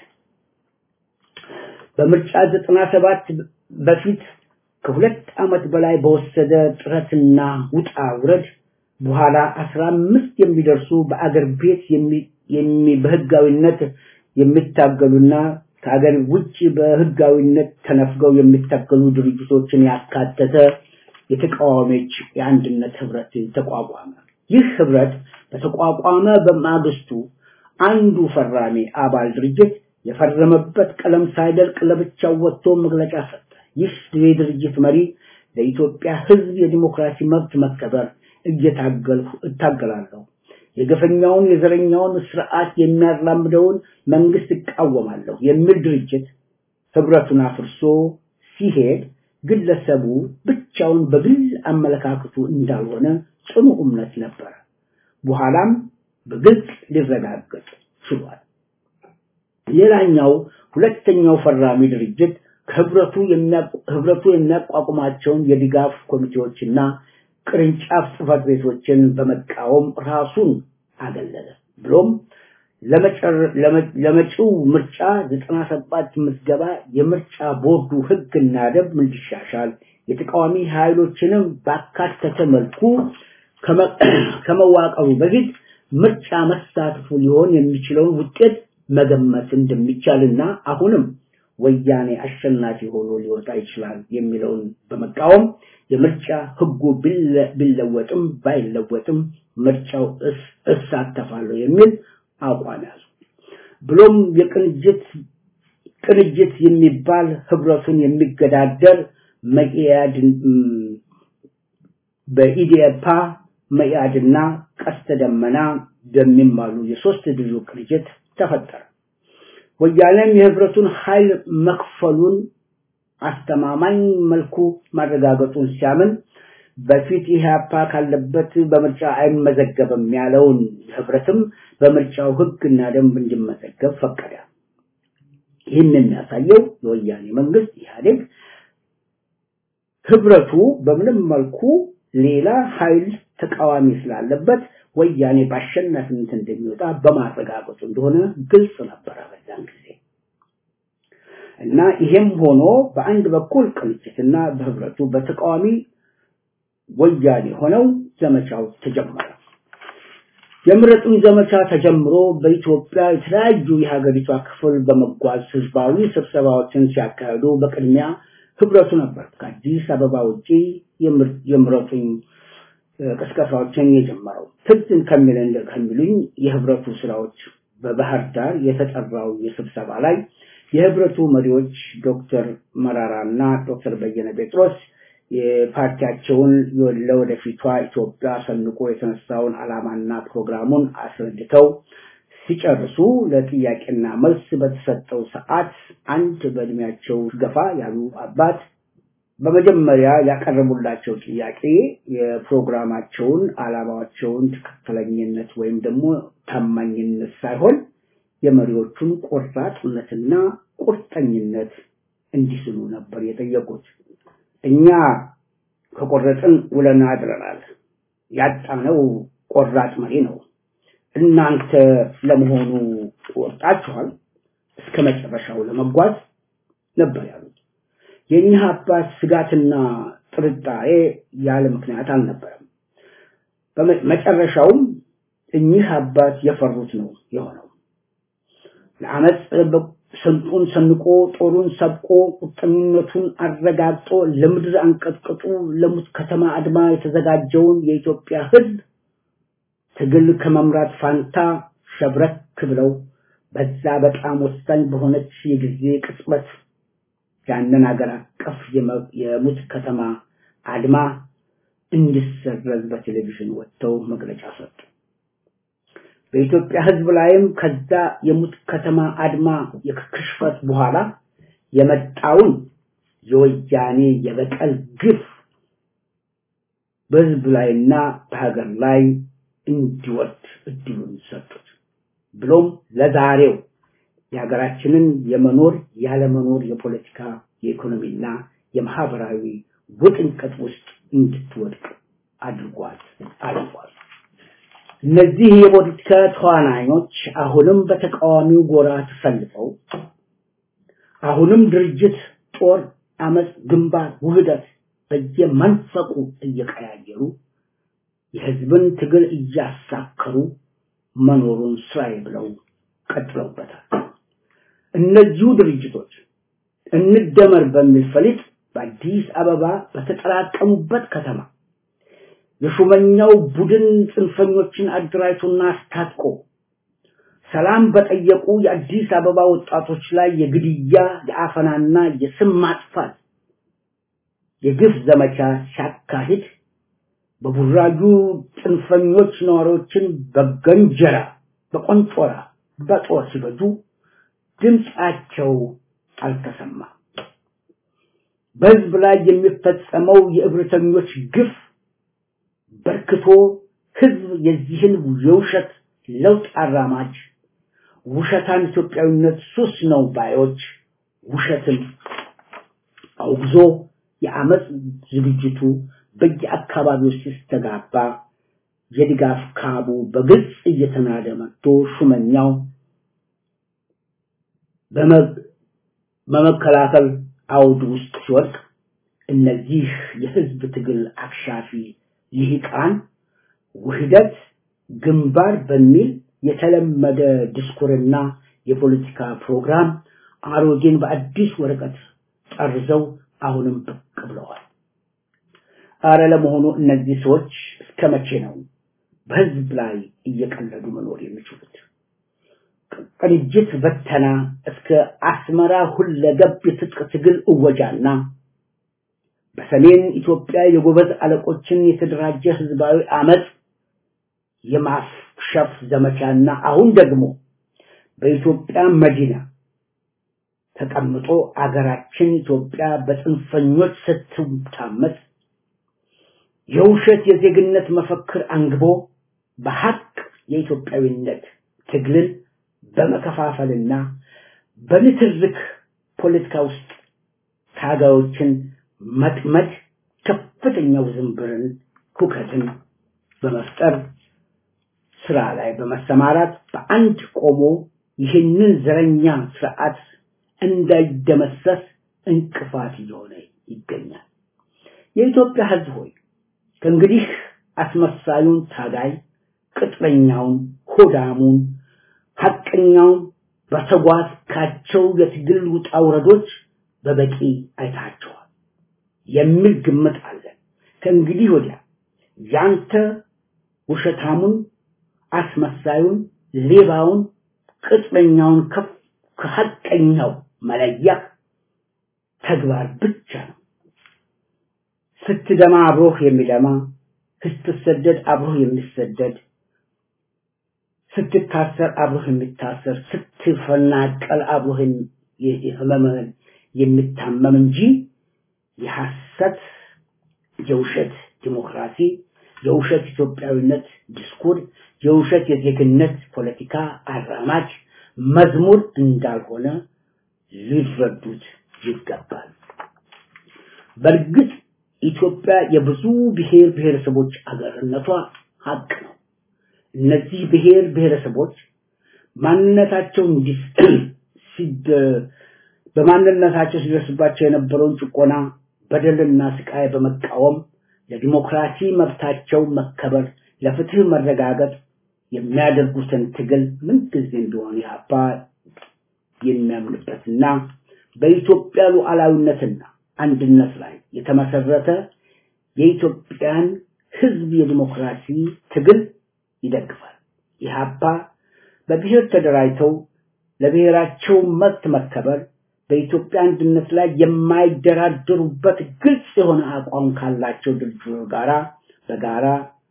በምርጫ 97 በፊት ከሁለት ዓመት በላይ በወሰደ ጥረትና ውጣ ውረድ በኋላ 15 የሚደርሱ በአገር ቤት የሚ በህጋዊነት የሚታገሉና ከሀገር ውጭ በህጋዊነት ተነፍገው የሚታገሉ ድርጅቶችን ያካተተ የተቃዋሚዎች የአንድነት ህብረት ተቋቋመ። ይህ ህብረት በተቋቋመ በማግስቱ አንዱ ፈራሚ አባል ድርጅት የፈረመበት ቀለም ሳይደርቅ ለብቻው ወጥቶ መግለጫ ሰጠ። ይህ የድርጅት መሪ ለኢትዮጵያ ህዝብ የዲሞክራሲ መብት መከበር እየታገልኩ እታገላለሁ የገፈኛውን የዘረኛውን ስርዓት የሚያራምደውን መንግስት እቃወማለሁ የሚል ድርጅት ህብረቱን አፍርሶ ሲሄድ ግለሰቡ ብቻውን በግል አመለካከቱ እንዳልሆነ ጽኑ እምነት ነበረ። በኋላም በግልጽ ሊረጋገጥ ችሏል። ሌላኛው ሁለተኛው ፈራሚ ድርጅት ከህብረቱ ህብረቱ የሚያቋቁማቸውን የድጋፍ ኮሚቴዎችና ቅርንጫፍ ጽህፈት ቤቶችን በመቃወም ራሱን አገለለ። ብሎም ለመጪው ምርጫ 97 ምዝገባ የምርጫ ቦርዱ ህግና ደንብ እንዲሻሻል የተቃዋሚ ኃይሎችንም ባካተተ መልኩ ከመዋቀሩ በፊት ምርጫ መሳተፉ ሊሆን የሚችለውን ውጤት መገመት እንደሚቻልና አሁንም ወያኔ አሸናፊ ሆኖ ሊወጣ ይችላል የሚለውን በመቃወም የምርጫ ህጉ ቢለወጥም ባይለወጥም ምርጫው እሳተፋለሁ የሚል አቋም ያዙ። ብሎም የቅንጅት ቅንጅት የሚባል ህብረቱን የሚገዳደር መኢአድ በኢዴፓ መኢአድና ቀስተ ደመና በሚማሉ የሶስት ድርጅ ቅንጅት ተፈጠረ። ወያኔም የህብረቱን ኃይል መክፈሉን አስተማማኝ መልኩ ማረጋገጡን ሲያምን በፊት ኢህአፓ ካለበት በምርጫ አይመዘገብም ያለውን ህብረትም በምርጫው ህግና ደንብ እንዲመዘገብ ፈቀደ። ይህን የሚያሳየው የወያኔ መንግስት ኢህአዴግ ህብረቱ በምንም መልኩ ሌላ ኃይል ተቃዋሚ ስላለበት ወያኔ በአሸናፊነት እንደሚወጣ በማረጋገጡ እንደሆነ ግልጽ ነበረ በዛን ጊዜ እና ይሄም ሆኖ በአንድ በኩል ቅንጅትና በህብረቱ በተቃዋሚ ወያኔ ሆነው ዘመቻው ተጀመረ። የምረጡኝ ዘመቻ ተጀምሮ በኢትዮጵያ የተለያዩ የሀገሪቷ ክፍል በመጓዝ ህዝባዊ ስብሰባዎችን ሲያካሂዱ በቅድሚያ ህብረቱ ነበር ከአዲስ አበባ ውጪ የምረጡኝ ቅስቀሳዎችን የጀመረው። ትዝ ከሚለን ከሚሉኝ የህብረቱ ስራዎች በባህር ዳር የተጠራው የስብሰባ ላይ የህብረቱ መሪዎች ዶክተር መራራና ዶክተር በየነ ጴጥሮስ የፓርቲያቸውን ለወደፊቷ ኢትዮጵያ ሰንቆ የተነሳውን ዓላማና ፕሮግራሙን አስረድተው ሲጨርሱ ለጥያቄና መልስ በተሰጠው ሰዓት አንድ በእድሜያቸው ገፋ ያሉ አባት በመጀመሪያ ያቀረቡላቸው ጥያቄ የፕሮግራማቸውን ዓላማቸውን ትክክለኝነት ወይም ደግሞ ታማኝነት ሳይሆን የመሪዎቹን ቆራጥነትና ቁርጠኝነት እንዲስሉ ነበር የጠየቁት። እኛ ከቆረጥን ውለን አድረናል። ያጣነው ቆራጥ መሪ ነው። እናንተ ለመሆኑ ወጣችኋል እስከ መጨረሻው ለመጓዝ ነበር ያሉት። የእኚህ አባት ስጋትና ጥርጣሬ ያለ ምክንያት አልነበረም። በመጨረሻውም እኚህ አባት የፈሩት ነው የሆነው። ለአመፅ ስንጡን ሰንቆ ጦሩን ሰብቆ ቁርጠኝነቱን አረጋግጦ ለምድር አንቀጥቅጡ ለሙት ከተማ አድማ የተዘጋጀውን የኢትዮጵያ ሕዝብ ትግል ከመምራት ፋንታ ሸብረክ ብለው በዛ በጣም ወሳኝ በሆነች የጊዜ ቅጽበት ያንን ሀገር አቀፍ የሙት ከተማ አድማ እንዲሰረዝ በቴሌቪዥን ወጥተው መግለጫ ሰጡ። በኢትዮጵያ ህዝብ ላይም ከዛ የሙት ከተማ አድማ የክሽፈት በኋላ የመጣውን የወያኔ የበቀል ግፍ በህዝብ ላይና በሀገር ላይ እንዲወርድ እድሉን ሰጡት። ብሎም ለዛሬው የሀገራችንን የመኖር ያለመኖር የፖለቲካ የኢኮኖሚና የማህበራዊ ውጥንቀት ውስጥ እንድትወድቅ አድርጓል አድርጓል። እነዚህ የፖለቲካ ተዋናዮች አሁንም በተቃዋሚው ጎራ ተሰልፈው አሁንም ድርጅት፣ ጦር፣ አመፅ፣ ግንባር፣ ውህደት በየመንፈቁ እየቀያየሩ የህዝብን ትግል እያሳከሩ መኖሩን ስራዬ ብለው ቀጥለውበታል። እነዚሁ ድርጅቶች እንደመር በሚል ፈሊጥ በአዲስ አበባ በተጠራቀሙበት ከተማ የሹመኛው ቡድን ጽንፈኞችን አደራጅቶና አስታጥቆ ሰላም በጠየቁ የአዲስ አበባ ወጣቶች ላይ የግድያ የአፈናና የስም ማጥፋት የግፍ ዘመቻ ሲያካሂድ በቡራዩ ጽንፈኞች ነዋሪዎችን በገንጀራ በቆንጮራ በጦር ሲፈጁ ድምፃቸው አልተሰማም። በህዝብ ላይ የሚፈጸመው የእብሪተኞች ግፍ በርክቶ ህዝብ የዚህን የውሸት ለውጥ አራማጅ ውሸታን ኢትዮጵያዊነት ሱስ ነው ባዮች ውሸትን አውግዞ የአመፅ ዝግጅቱ በየአካባቢው ሲስተጋባ የድጋፍ ካቡ በግልጽ እየተናደ መጥቶ ሹመኛው በመከላከል አውድ ውስጥ ሲወድቅ እነዚህ የህዝብ ትግል አክሻፊ ልሂቃን ውህደት ግንባር በሚል የተለመደ ዲስኩርና የፖለቲካ ፕሮግራም አሮጌን በአዲስ ወረቀት ጠርዘው አሁንም ብቅ ብለዋል። አረ ለመሆኑ እነዚህ ሰዎች እስከ መቼ ነው በህዝብ ላይ እየቀለዱ መኖር የሚችሉት? ቅንጅት በተና እስከ አስመራ ሁለገብ የትጥቅ ትግል እወጃና በሰሜን ኢትዮጵያ የጎበዝ አለቆችን የተደራጀ ህዝባዊ አመፅ የማክሸፍ ዘመቻና አሁን ደግሞ በኢትዮጵያ መዲና ተቀምጦ አገራችን ኢትዮጵያ በጽንፈኞች ስትታመስ የውሸት የዜግነት መፈክር አንግቦ በሐቅ የኢትዮጵያዊነት ትግልን በመከፋፈልና በንትርክ ፖለቲካ ውስጥ ታጋዮችን መጥመድ ከፍተኛ ውዝንብርን ሁከትን በመፍጠር ስራ ላይ በመሰማራት በአንድ ቆሞ ይህንን ዘረኛ ስርዓት እንዳይደመሰስ እንቅፋት እየሆነ ይገኛል። የኢትዮጵያ ህዝብ ሆይ ከእንግዲህ አስመሳዩን ታጋይ፣ ቅጥረኛውን፣ ሆዳሙን፣ ሐቀኛውን በተጓዝካቸው የትግል ውጣ ውረዶች በበቂ አይታቸዋል የሚል ግምት አለን። ከእንግዲህ ወዲያ ያንተ ውሸታሙን፣ አስመሳዩን፣ ሌባውን፣ ቅጥረኛውን ከሐቀኛው መለያ ተግባር ብቻ ነው። ስትደማ አብሮህ የሚደማ፣ ስትሰደድ አብሮህ የሚሰደድ፣ ስትታሰር አብሮህ የሚታሰር፣ ስትፈናቀል አብሮህ ህመምህን የሚታመም እንጂ የሐሰት የውሸት ዲሞክራሲ፣ የውሸት ኢትዮጵያዊነት ዲስኩር፣ የውሸት የዜግነት ፖለቲካ አራማጅ መዝሙር እንዳልሆነ ሊረዱት ይገባል። በእርግጥ ኢትዮጵያ የብዙ ብሔር ብሔረሰቦች አገርነቷ ሀቅ ነው። እነዚህ ብሔር ብሔረሰቦች ማንነታቸው ሲድ በማንነታቸው ሲደርስባቸው የነበረውን ጭቆና፣ በደልና ስቃይ በመቃወም ለዲሞክራሲ መብታቸው መከበር፣ ለፍትህ መረጋገጥ የሚያደርጉትን ትግል ምንጊዜም ቢሆን ኢህአፓ የሚያምንበትና በኢትዮጵያ ሉዓላዊነትና አንድነት ላይ የተመሰረተ የኢትዮጵያን ህዝብ የዲሞክራሲ ትግል ይደግፋል። ኢህአፓ በብሔር ተደራጅተው ለብሔራቸው መብት መከበር በኢትዮጵያ አንድነት ላይ የማይደራደሩበት ግልጽ የሆነ አቋም ካላቸው ድርጅቶች ጋራ በጋራ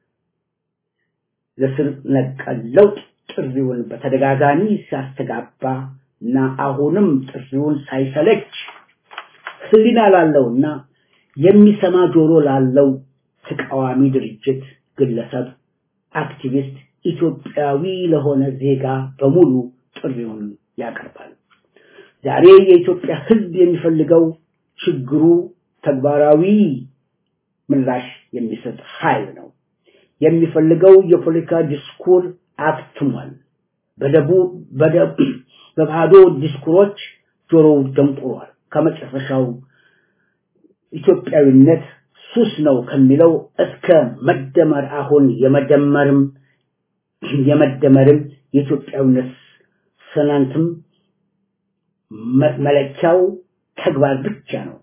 ለስር ነቀል ለውጥ ጥሪውን በተደጋጋሚ ሲያስተጋባ እና አሁንም ጥሪውን ሳይሰለች ህሊና ላለውና የሚሰማ ጆሮ ላለው ተቃዋሚ ድርጅት፣ ግለሰብ፣ አክቲቪስት፣ ኢትዮጵያዊ ለሆነ ዜጋ በሙሉ ጥሪውን ያቀርባል። ዛሬ የኢትዮጵያ ህዝብ የሚፈልገው ችግሩ ተግባራዊ ምላሽ የሚሰጥ ኃይል ነው። የሚፈልገው የፖለቲካ ዲስኩር አክትሟል። በደቡ በባዶ ዲስኩሮች ጆሮው ደንቁሯል። ከመጨረሻው ኢትዮጵያዊነት ሱስ ነው ከሚለው እስከ መደመር አሁን የመደመርም የመደመርም የኢትዮጵያዊነት ሰናንትም መለኪያው ተግባር ብቻ ነው።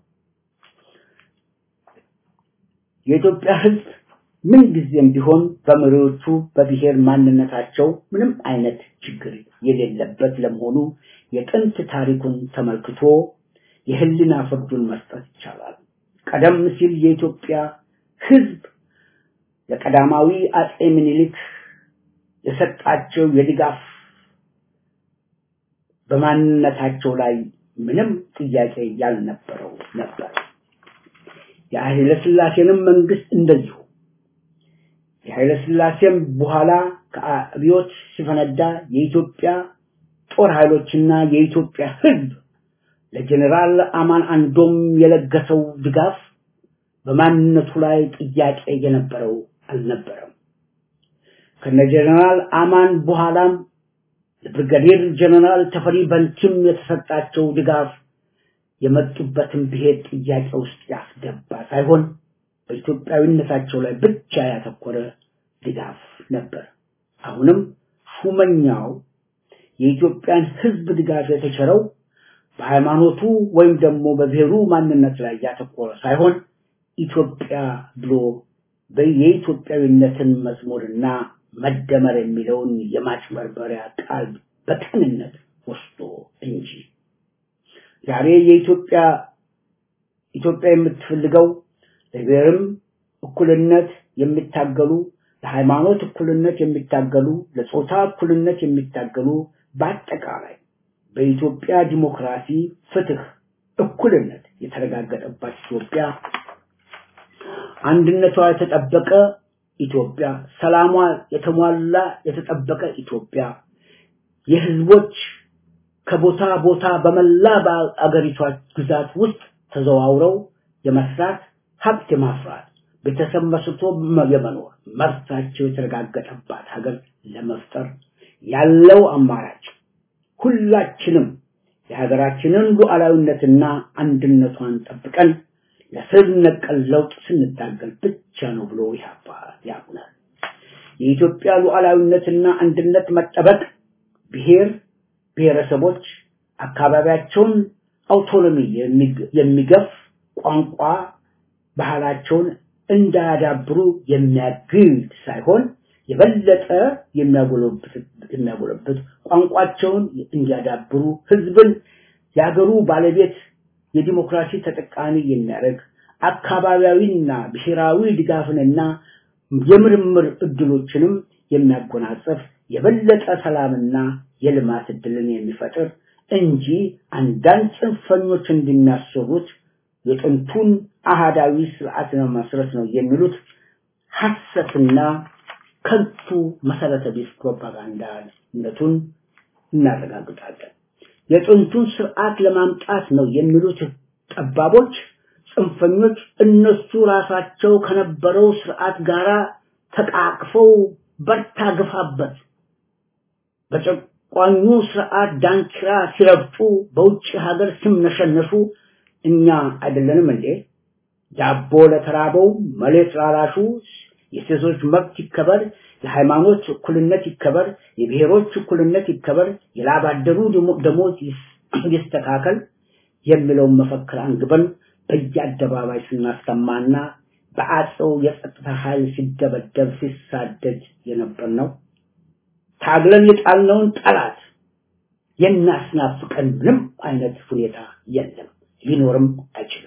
የኢትዮጵያ ህዝብ ምን ጊዜም ቢሆን በመሪዎቹ በብሔር ማንነታቸው ምንም አይነት ችግር የሌለበት ለመሆኑ የጥንት ታሪኩን ተመልክቶ የህልና ፍርዱን መስጠት ይቻላል። ቀደም ሲል የኢትዮጵያ ህዝብ ለቀዳማዊ አጼ ምኒልክ የሰጣቸው የድጋፍ በማንነታቸው ላይ ምንም ጥያቄ ያልነበረው ነበር። የኃይለ ሥላሴንም መንግስት እንደዚሁ የኃይለ ሥላሴም በኋላ ከአብዮት ሲፈነዳ የኢትዮጵያ ጦር ኃይሎችና የኢትዮጵያ ህዝብ ለጀኔራል አማን አንዶም የለገሰው ድጋፍ በማንነቱ ላይ ጥያቄ የነበረው አልነበረም። ከነ ጀነራል አማን በኋላም ለብርጋዴር ጀነራል ተፈሪ በንቲም የተሰጣቸው ድጋፍ የመጡበትን ብሔር ጥያቄ ውስጥ ያስገባ ሳይሆን በኢትዮጵያዊነታቸው ላይ ብቻ ያተኮረ ድጋፍ ነበር። አሁንም ሹመኛው የኢትዮጵያን ሕዝብ ድጋፍ የተቸረው በሃይማኖቱ ወይም ደግሞ በብሔሩ ማንነት ላይ ያተኮረ ሳይሆን ኢትዮጵያ ብሎ የኢትዮጵያዊነትን መዝሙርና መደመር የሚለውን የማጭበርበሪያ ቃል በቅንነት ወስዶ እንጂ ዛሬ የኢትዮጵያ ኢትዮጵያ የምትፈልገው ለብሔርም እኩልነት የሚታገሉ ለሃይማኖት እኩልነት የሚታገሉ ለጾታ እኩልነት የሚታገሉ በአጠቃላይ በኢትዮጵያ ዲሞክራሲ፣ ፍትህ፣ እኩልነት የተረጋገጠባት ኢትዮጵያ አንድነቷ የተጠበቀ ኢትዮጵያ፣ ሰላሟ የተሟላ የተጠበቀ ኢትዮጵያ፣ የህዝቦች ከቦታ ቦታ በመላ በአገሪቷ ግዛት ውስጥ ተዘዋውረው የመስራት ሀብት የማፍራት ቤተሰብ መስርቶ የመኖር መብታቸው የተረጋገጠባት ሀገር ለመፍጠር ያለው አማራጭ ሁላችንም የሀገራችንን ሉዓላዊነትና አንድነቷን ጠብቀን ለስር ነቀል ለውጥ ስንታገል ብቻ ነው ብሎ ያባ ያምናል። የኢትዮጵያ ሉዓላዊነትና አንድነት መጠበቅ ብሔር ብሔረሰቦች አካባቢያቸውን አውቶኖሚ የሚገፍ ቋንቋ ባህላቸውን እንዳያዳብሩ የሚያግድ ሳይሆን የበለጠ የሚያጎለብት ቋንቋቸውን እንዲያዳብሩ ህዝብን የሀገሩ ባለቤት የዲሞክራሲ ተጠቃሚ የሚያደርግ አካባቢያዊና ብሔራዊ ድጋፍንና የምርምር እድሎችንም የሚያጎናጽፍ የበለጠ ሰላምና የልማት እድልን የሚፈጥር እንጂ አንዳንድ ጽንፈኞች እንደሚያስቡት የጥንቱን አሃዳዊ ስርዓት ለመስረት ነው የሚሉት ሐሰትና ከንቱ መሰረተ ቢስ ፕሮፓጋንዳነቱን እናረጋግጣለን። የጥንቱን ስርዓት ለማምጣት ነው የሚሉት ጠባቦች፣ ጽንፈኞች እነሱ ራሳቸው ከነበረው ስርዓት ጋራ ተቃቅፈው በርታ ግፋበት በጨቋኙ ስርዓት ዳንኪራ ሲረግጡ በውጭ ሀገር ሲምነሸነሹ እኛ አይደለንም እንዴ? ዳቦ ለተራበው መሬት ላራሹ የሴቶች መብት ይከበር፣ የሃይማኖት እኩልነት ይከበር፣ የብሔሮች እኩልነት ይከበር፣ የላብ አደሩ ደሞዝ ይስተካከል የሚለውን መፈክር አንግበን በየአደባባይ ስናሰማና በአጼው የጸጥታ ኃይል ሲደበደብ ሲሳደድ የነበር ነው። ታግለን የጣልነውን ጠላት የሚያስናፍቀን ምንም አይነት ሁኔታ የለም፣ ሊኖርም አይችልም።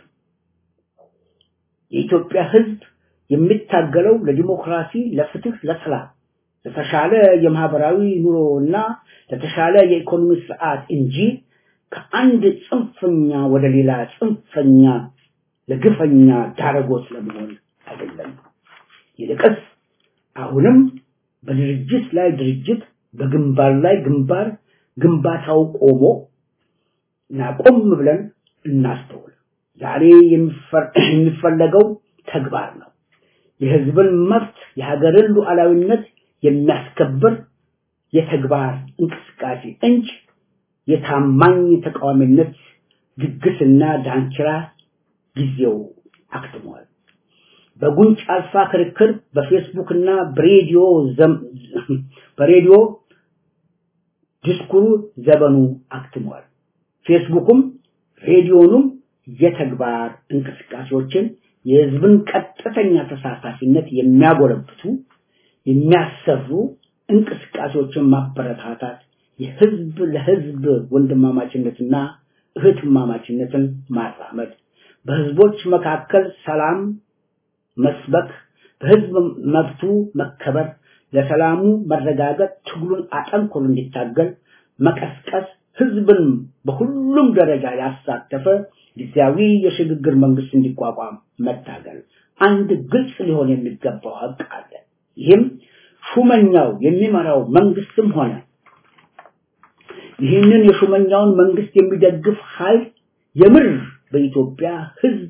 የኢትዮጵያ ሕዝብ የሚታገለው ለዲሞክራሲ፣ ለፍትህ፣ ለሰላም፣ ለተሻለ የማህበራዊ ኑሮና ለተሻለ የኢኮኖሚ ስርዓት እንጂ ከአንድ ጽንፈኛ ወደ ሌላ ጽንፈኛ ለግፈኛ ዳረጎት ለመሆን አይደለም። ይልቅስ አሁንም በድርጅት ላይ ድርጅት፣ በግንባር ላይ ግንባር ግንባታው ቆሞ እና ቆም ብለን እናስተውል። ዛሬ የሚፈለገው ተግባር ነው። የህዝብን መብት የሀገርን ሉዓላዊነት የሚያስከብር የተግባር እንቅስቃሴ እንጂ የታማኝ ተቃዋሚነት ግግስና ዳንኪራ ጊዜው አክትሟል። በጉንጭ አልፋ ክርክር በፌስቡክ እና በሬዲዮ በሬዲዮ ዲስኩሩ ዘመኑ አክትሟል። ፌስቡክም ሬዲዮኑም የተግባር እንቅስቃሴዎችን የህዝብን ቀጥተኛ ተሳታፊነት የሚያጎለብቱ የሚያሰሩ እንቅስቃሴዎችን ማበረታታት የህዝብ ለህዝብ ወንድማማችነትና እህትማማችነትን ማራመድ በህዝቦች መካከል ሰላም መስበክ በህዝብ መብቱ መከበር ለሰላሙ መረጋገጥ ትግሉን አጠንክሮ እንዲታገል መቀስቀስ ህዝብን በሁሉም ደረጃ ያሳተፈ ጊዜያዊ የሽግግር መንግስት እንዲቋቋም መታገል አንድ ግልጽ ሊሆን የሚገባው ሀቅ አለ። ይህም ሹመኛው የሚመራው መንግስትም ሆነ ይህንን የሹመኛውን መንግስት የሚደግፍ ኃይል የምር በኢትዮጵያ ህዝብ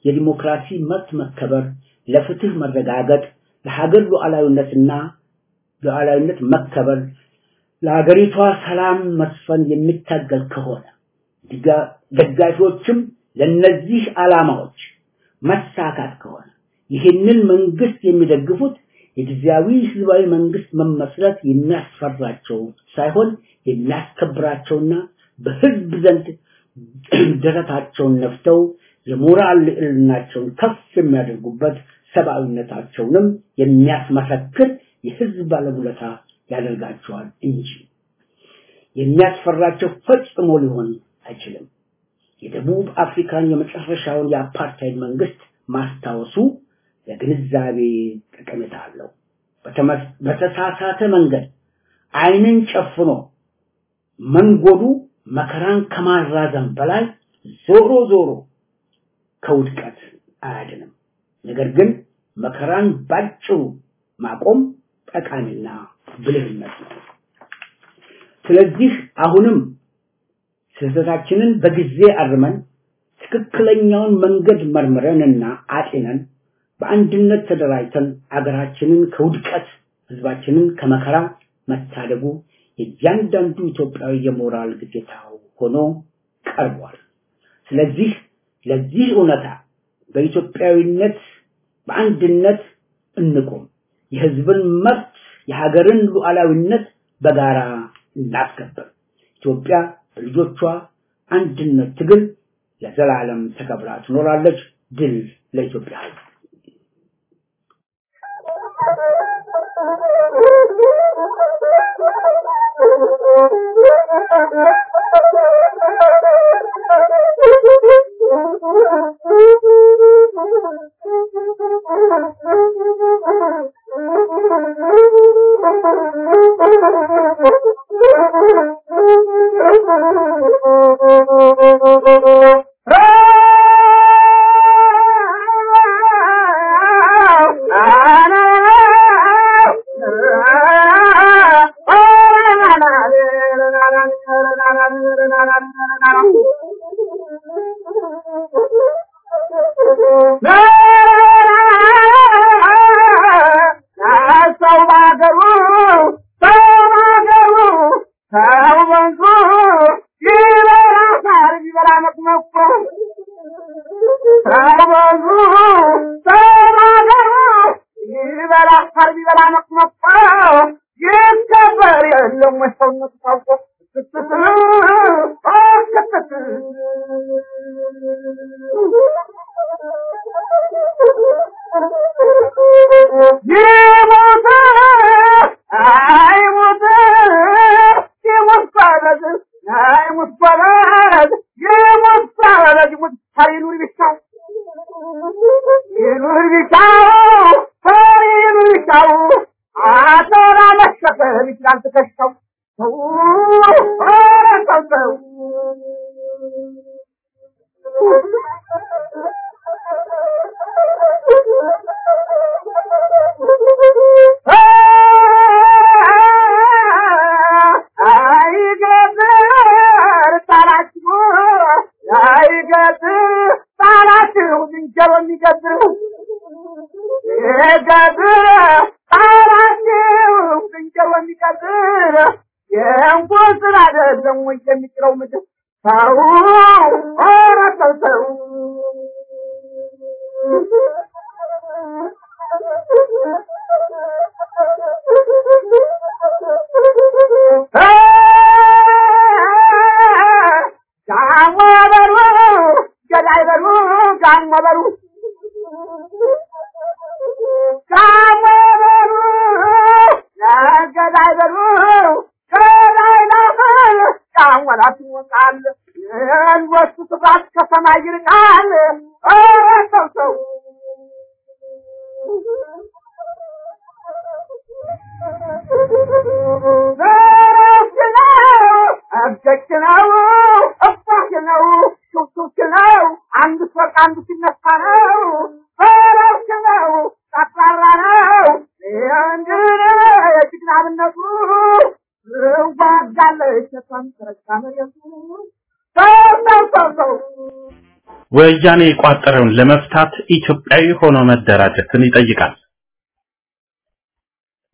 የዲሞክራሲ መብት መከበር፣ ለፍትህ መረጋገጥ፣ ለሀገር ሉዓላዊነትና ሉዓላዊነት መከበር ለሀገሪቷ ሰላም መስፈን የሚታገል ከሆነ ደጋፊዎችም ለነዚህ ዓላማዎች መሳካት ከሆነ ይህንን መንግስት የሚደግፉት የጊዜያዊ ህዝባዊ መንግስት መመስረት የሚያስፈራቸው ሳይሆን የሚያስከብራቸውና በህዝብ ዘንድ ደረታቸውን ነፍተው የሞራል ልዕልናቸውን ከፍ የሚያደርጉበት ሰብአዊነታቸውንም የሚያስመሰክር የህዝብ ባለውለታ ያደርጋቸዋል እንጂ የሚያስፈራቸው ፈጽሞ ሊሆን አይችልም። የደቡብ አፍሪካን የመጨረሻውን የአፓርታይድ መንግስት ማስታወሱ ለግንዛቤ ጠቀሜታ አለው። በተሳሳተ መንገድ አይንን ጨፍኖ መንጎዱ መከራን ከማራዘም በላይ ዞሮ ዞሮ ከውድቀት አያድንም። ነገር ግን መከራን ባጭሩ ማቆም ጠቃሚና ብልህነት ነው። ስለዚህ አሁንም ስህተታችንን በጊዜ አርመን ትክክለኛውን መንገድ መርምረንና አጤነን በአንድነት ተደራጅተን አገራችንን ከውድቀት ህዝባችንን ከመከራ መታደጉ የእያንዳንዱ ኢትዮጵያዊ የሞራል ግዴታው ሆኖ ቀርቧል። ስለዚህ ለዚህ እውነታ በኢትዮጵያዊነት በአንድነት እንቆም። የህዝብን መብት፣ የሀገርን ሉዓላዊነት በጋራ እናስከብር። ኢትዮጵያ በልጆቿ አንድነት ትግል ለዘላለም ተከብራ ትኖራለች። ድል ለኢትዮጵያ ህዝብ። ወያኔ የቋጠረውን ለመፍታት ኢትዮጵያዊ ሆኖ መደራጀትን ይጠይቃል።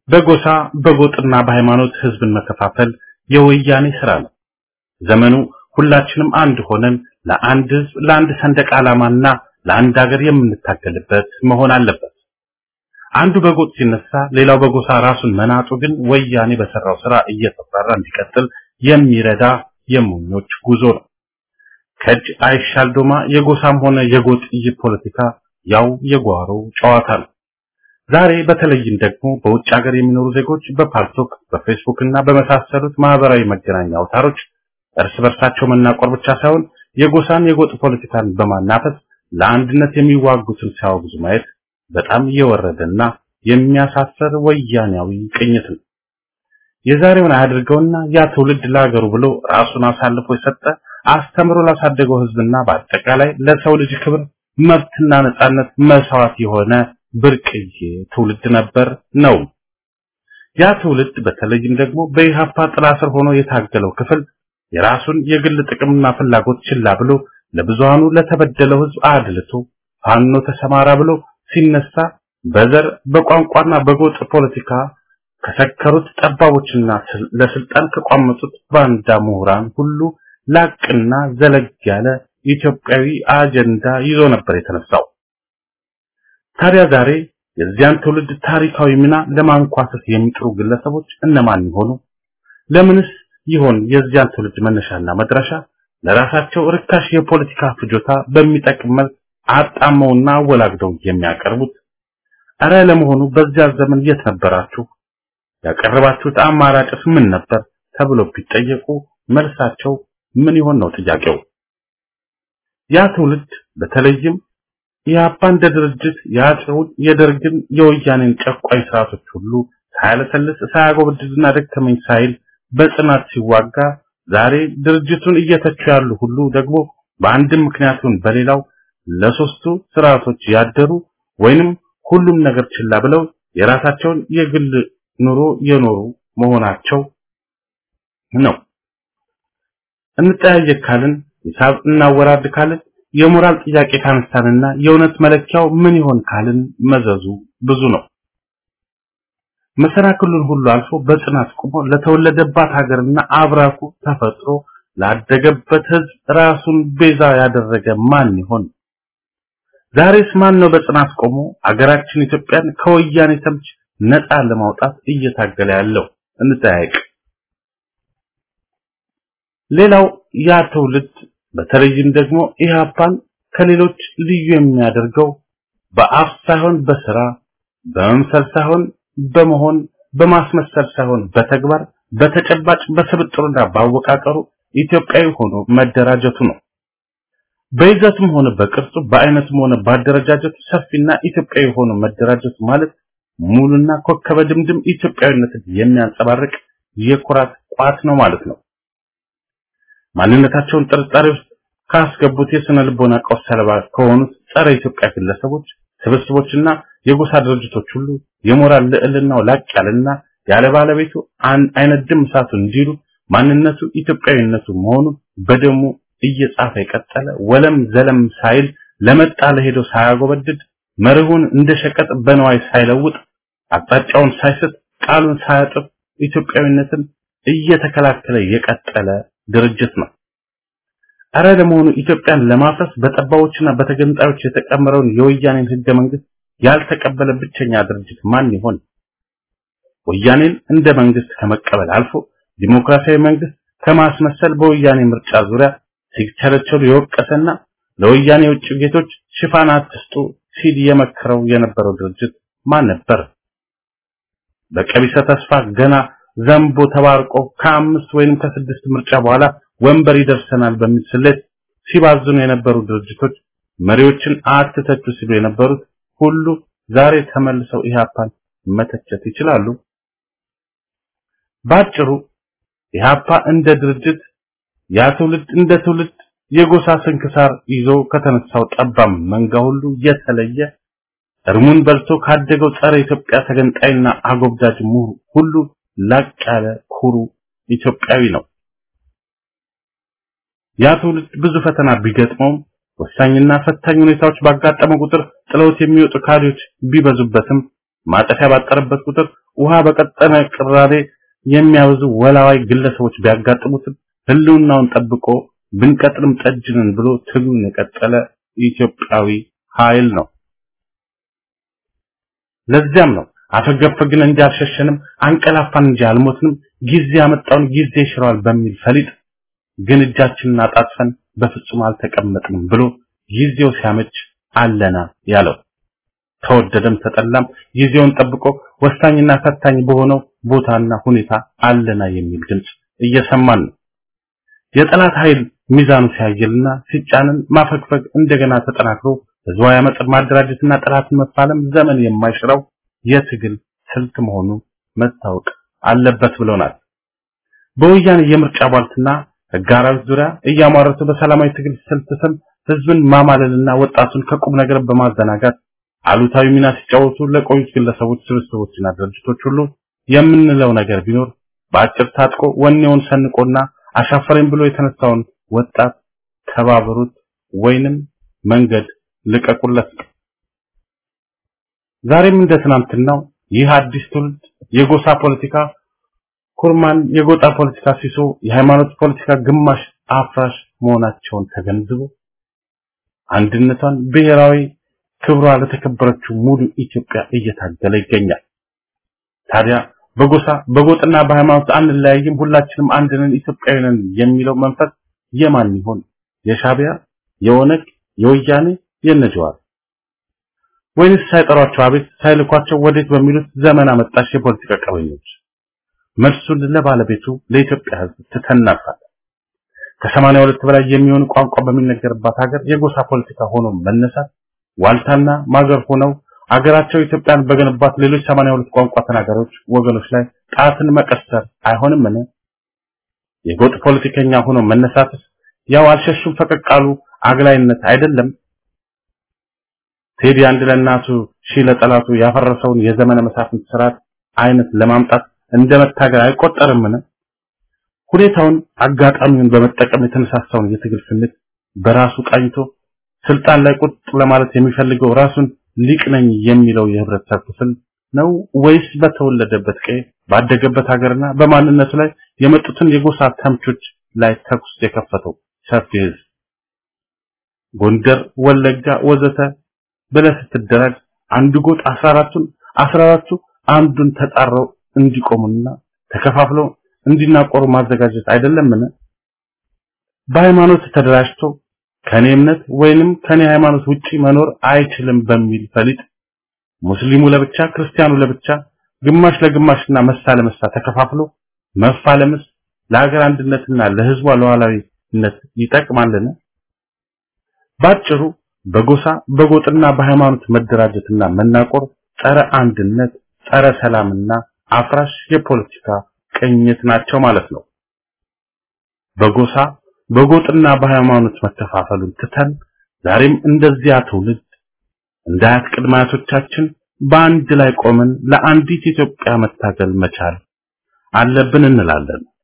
በጎሳ በጎጥና በሃይማኖት ህዝብን መከፋፈል የወያኔ ስራ ነው። ዘመኑ ሁላችንም አንድ ሆነን ለአንድ ህዝብ ለአንድ ሰንደቅ ዓላማና ለአንድ ሀገር የምንታገልበት መሆን አለበት። አንዱ በጎጥ ሲነሳ ሌላው በጎሳ ራሱን መናጡ ግን ወያኔ በሰራው ስራ እየተፈራ እንዲቀጥል የሚረዳ የሞኞች ጉዞ ነው። ከእጅ አይሻል ዶማ የጎሳም ሆነ የጎጥ ፖለቲካ ያው የጓሮ ጨዋታ ነው። ዛሬ በተለይም ደግሞ በውጭ ሀገር የሚኖሩ ዜጎች በፓልቶክ በፌስቡክ እና በመሳሰሉት ማህበራዊ መገናኛ አውታሮች እርስ በርሳቸው መናቆር ብቻ ሳይሆን የጎሳን የጎጥ ፖለቲካን በማናፈስ ለአንድነት የሚዋጉትን ሲያወግዙ ማየት በጣም የወረደና የሚያሳፍር ወያኔያዊ ቅኝት ነው። የዛሬውን አያድርገውና ያ ትውልድ ለሀገሩ ብሎ ራሱን አሳልፎ የሰጠ አስተምሮ ላሳደገው ህዝብና በአጠቃላይ ለሰው ልጅ ክብር መብትና ነጻነት መስዋዕት የሆነ ብርቅዬ ትውልድ ነበር ነው። ያ ትውልድ በተለይም ደግሞ በኢሃፓ ጥላ ስር ሆኖ የታገለው ክፍል የራሱን የግል ጥቅምና ፍላጎት ችላ ብሎ ለብዙሃኑ ለተበደለው ህዝብ አድልቶ ፋኖ ተሰማራ ብሎ ሲነሳ በዘር በቋንቋና በጎጥ ፖለቲካ ከሰከሩት ጠባቦችና ለስልጣን ከቋመጡት ባንዳ ምሁራን ሁሉ ላቅና ዘለግ ያለ ኢትዮጵያዊ አጀንዳ ይዞ ነበር የተነሳው። ታዲያ ዛሬ የዚያን ትውልድ ታሪካዊ ሚና ለማንኳሰስ የሚጥሩ ግለሰቦች እነማን ይሆኑ? ለምንስ ይሆን የዚያን ትውልድ መነሻና መድረሻ ለራሳቸው ርካሽ የፖለቲካ ፍጆታ በሚጠቅም መልክ አጣመውና አወላግደው የሚያቀርቡት? እረ ለመሆኑ በዚያ ዘመን የት ነበራችሁ? ያቀረባችሁት አማራጭስ ምን ነበር? ተብሎ ቢጠየቁ መልሳቸው ምን ይሆን ነው ጥያቄው። ያ ትውልድ በተለይም ኢህአፓ እንደ ድርጅት የአፄውን የደርግን የወያኔን ጨቋኝ ስርዓቶች ሁሉ ሳያለሰልስ ሳያጎበድድና ደከመኝ ሳይል በጽናት ሲዋጋ ዛሬ ድርጅቱን እየተቹ ያሉ ሁሉ ደግሞ በአንድም ምክንያቱን በሌላው ለሶስቱ ስርዓቶች ያደሩ ወይንም ሁሉም ነገር ችላ ብለው የራሳቸውን የግል ኑሮ የኖሩ መሆናቸው ነው። እንጠያየቅ ካልን ሂሳብ እናወራድ ካልን የሞራል ጥያቄ ካነሳንና የእውነት መለኪያው ምን ይሆን ካልን መዘዙ ብዙ ነው። መሰናክሉን ሁሉ አልፎ በጽናት ቆሞ ለተወለደባት ሀገርና አብራኩ ተፈጥሮ ላደገበት ህዝብ ራሱን ቤዛ ያደረገ ማን ይሆን? ዛሬስ ማን ነው በጽናት ቆሞ አገራችን ኢትዮጵያን ከወያኔ ተምች ነፃ ለማውጣት እየታገለ ያለው? እንጠያየቅ። ሌላው ያ ትውልድ በተለይም ደግሞ ኢህአፓን ከሌሎች ልዩ የሚያደርገው በአፍ ሳይሆን በስራ በመምሰል ሳይሆን በመሆን በማስመሰል ሳይሆን በተግባር በተጨባጭ በስብጥሩና ባወቃቀሩ ኢትዮጵያዊ ሆኖ መደራጀቱ ነው። በይዘቱም ሆነ በቅርጹ በአይነቱም ሆነ ባደረጃጀቱ ሰፊና ኢትዮጵያዊ ሆኖ መደራጀቱ ማለት ሙሉና ኮከበ ድምድም ኢትዮጵያዊነትን የሚያንጸባርቅ የኩራት ቋት ነው ማለት ነው። ማንነታቸውን ጥርጣሬ ውስጥ ካስገቡት የስነ ልቦና ቀውስ ሰለባ ከሆኑት ጸረ ኢትዮጵያ ግለሰቦች ስብስቦችና የጎሳ ድርጅቶች ሁሉ የሞራል ልዕልናው ላቅ ያለና ያለ ባለቤቱ አይነድም እሳቱ እንዲሉ ማንነቱ ኢትዮጵያዊነቱ መሆኑን በደሙ እየጻፈ የቀጠለ ወለም ዘለም ሳይል ለመጣ ለሄዶ ሳያጎበድድ መርሁን እንደ ሸቀጥ በነዋይ ሳይለውጥ አቅጣጫውን ሳይስት ቃሉን ሳያጥፍ ኢትዮጵያዊነትን እየተከላከለ የቀጠለ ድርጅት ነው። አረ ለመሆኑ ኢትዮጵያን ለማፍረስ በጠባዎችና በተገንጣዮች የተቀመረውን የወያኔን ህገ መንግስት ያልተቀበለ ብቸኛ ድርጅት ማን ይሆን? ወያኔን እንደ መንግስት ከመቀበል አልፎ ዲሞክራሲያዊ መንግስት ከማስመሰል በወያኔ ምርጫ ዙሪያ ሲቸለቸሉ የወቀሰና ለወያኔ የውጭ ጌቶች ሽፋን አትስጡ ሲል የመከረው የነበረው ድርጅት ማን ነበር? በቀቢሰ ተስፋ ገና ዘንቦ ተባርቆ ከአምስት ወይንም ከስድስት ምርጫ በኋላ ወንበር ይደርሰናል በሚል ስሌት ሲባዝኑ የነበሩ ድርጅቶች መሪዎችን አትተቹ ሲሉ የነበሩት ሁሉ ዛሬ ተመልሰው ኢህአፓን መተቸት ይችላሉ። ባጭሩ ኢህአፓ እንደ ድርጅት ያ ትውልድ እንደ ትውልድ የጎሳ ስንክሳር ይዞ ከተነሳው ጠባም መንጋ ሁሉ የተለየ እርሙን በልቶ ካደገው ጸረ ኢትዮጵያ ተገንጣይና አጎብዳጅ ምሁር ሁሉ ላቅ ያለ ኩሩ ኢትዮጵያዊ ነው። ያ ትውልድ ብዙ ፈተና ቢገጥመውም ወሳኝና ፈታኝ ሁኔታዎች ባጋጠመው ቁጥር ጥለውት የሚወጡ ካድሬዎች ቢበዙበትም ማጠፊያ ባጠረበት ቁጥር ውሃ በቀጠነ ቅራሬ የሚያበዙ ወላዋይ ግለሰቦች ቢያጋጥሙትም ህልውናውን ጠብቆ ብንቀጥልም ጠጅንን ብሎ ትግሉን የቀጠለ ኢትዮጵያዊ ኃይል ነው። ለዚያም ነው አፈገፈግን እንጂ አልሸሸንም፣ አንቀላፋን እንጂ አልሞትንም፣ ጊዜ ያመጣውን ጊዜ ይሽረዋል በሚል ፈሊጥ ግን እጃችንን አጣጥፈን በፍጹም አልተቀመጥንም ብሎ ጊዜው ሲያመች አለና ያለው። ተወደደም ተጠላም ጊዜውን ጠብቆ ወሳኝና ፈታኝ በሆነው ቦታና ሁኔታ አለና የሚል ድምጽ እየሰማን ነው። የጠላት ኃይል ሚዛኑ ሲያየልና ሲጫንን ማፈግፈግ እንደገና ተጠናክሮ ህዝባዊ አመፅን ማደራጀትና ጠላትን መፋለም ዘመን የማይሽረው የትግል ስልት መሆኑ መታወቅ አለበት ብለውናል። በወያኔ የምርጫ ቧልትና ህግ አራዊት ዙሪያ እያሟረቱ በሰላማዊ ትግል ስልት ስም ህዝብን ማማለልና ወጣቱን ከቁም ነገር በማዘናጋት አሉታዊ ሚና ሲጫወቱ ለቆዩት ግለሰቦች፣ ስብስቦችና ድርጅቶች ሁሉ የምንለው ነገር ቢኖር በአጭር ታጥቆ ወኔውን ሰንቆና አሻፈረኝ ብሎ የተነሳውን ወጣት ተባበሩት ወይንም መንገድ ልቀቁለት። ዛሬም እንደ ትናንትናው ይህ አዲስ ትውልድ የጎሳ ፖለቲካ ኩርማን፣ የጎጣ ፖለቲካ ሲሶ፣ የሃይማኖት ፖለቲካ ግማሽ አፍራሽ መሆናቸውን ተገንዝቦ አንድነቷን ብሔራዊ ክብሯ ለተከበረችው ሙሉ ኢትዮጵያ እየታገለ ይገኛል። ታዲያ በጎሳ በጎጥና በሃይማኖት አንለያይም፣ ሁላችንም አንድ ነን፣ ኢትዮጵያዊ ነን የሚለው መንፈስ የማን ይሆን? የሻቢያ፣ የኦነግ፣ የወያኔ፣ የነጀዋር ወይንስ ሳይጠሯቸው አቤት ሳይልኳቸው ወዴት በሚሉት ዘመን አመጣሽ የፖለቲካ ቀበኞች? መልሱን ለባለቤቱ ለኢትዮጵያ ሕዝብ ትተናፋለን። ከሰማንያ ሁለት በላይ የሚሆን ቋንቋ በሚነገርባት ሀገር የጎሳ ፖለቲካ ሆኖ መነሳት ዋልታና ማገር ሆነው አገራቸው ኢትዮጵያን በገነባት ሌሎች 82 ቋንቋ ተናጋሪዎች ወገኖች ላይ ጣትን መቀሰር አይሆንምን? የጎጥ ፖለቲከኛ ሆኖ መነሳትስ ያው አልሸሹም ፈቀቃሉ አግላይነት አይደለም? ቴዲ አንድ ለእናቱ ሺህ ለጠላቱ ያፈረሰውን የዘመነ መሳፍንት ስርዓት አይነት ለማምጣት እንደ መታገል አይቆጠርምን? ሁኔታውን አጋጣሚውን በመጠቀም የተነሳሳውን የትግል ስሜት በራሱ ቃኝቶ ስልጣን ላይ ቁጥ ለማለት የሚፈልገው ራሱን ሊቅ ነኝ የሚለው የህብረተሰብ ክፍል ነው ወይስ በተወለደበት ቀይ ባደገበት ሀገርና በማንነቱ ላይ የመጡትን የጎሳ ተምቾች ላይ ተኩስ የከፈተው ሰፊ ህዝብ? ጎንደር፣ ወለጋ ወዘተ ብለህ ስትደራጅ አንድ ጎጥ 14ቱን 14ቱ አንዱን ተጣረው እንዲቆሙና ተከፋፍለው እንዲናቆሩ ማዘጋጀት አይደለምን? በሃይማኖት ተደራጅቶ ከኔ እምነት ወይንም ከኔ ሃይማኖት ውጪ መኖር አይችልም በሚል ፈሊጥ ሙስሊሙ ለብቻ ክርስቲያኑ ለብቻ ግማሽ ለግማሽና መሳ ለመሳ ተከፋፍሎ መፋለምስ ለሀገር አንድነትና ለህዝቧ ሉዓላዊነት ይጠቅማልን? ባጭሩ በጎሳ በጎጥና በሃይማኖት መደራጀትና መናቆር ጸረ አንድነት፣ ጸረ ሰላምና አፍራሽ የፖለቲካ ቅኝት ናቸው ማለት ነው። በጎሳ በጎጥና በሃይማኖት መከፋፈሉን ትተን ዛሬም እንደዚያ ትውልድ እንደ አያት ቅድመ አያቶቻችን በአንድ ላይ ቆመን ለአንዲት ኢትዮጵያ መታገል መቻል አለብን እንላለን።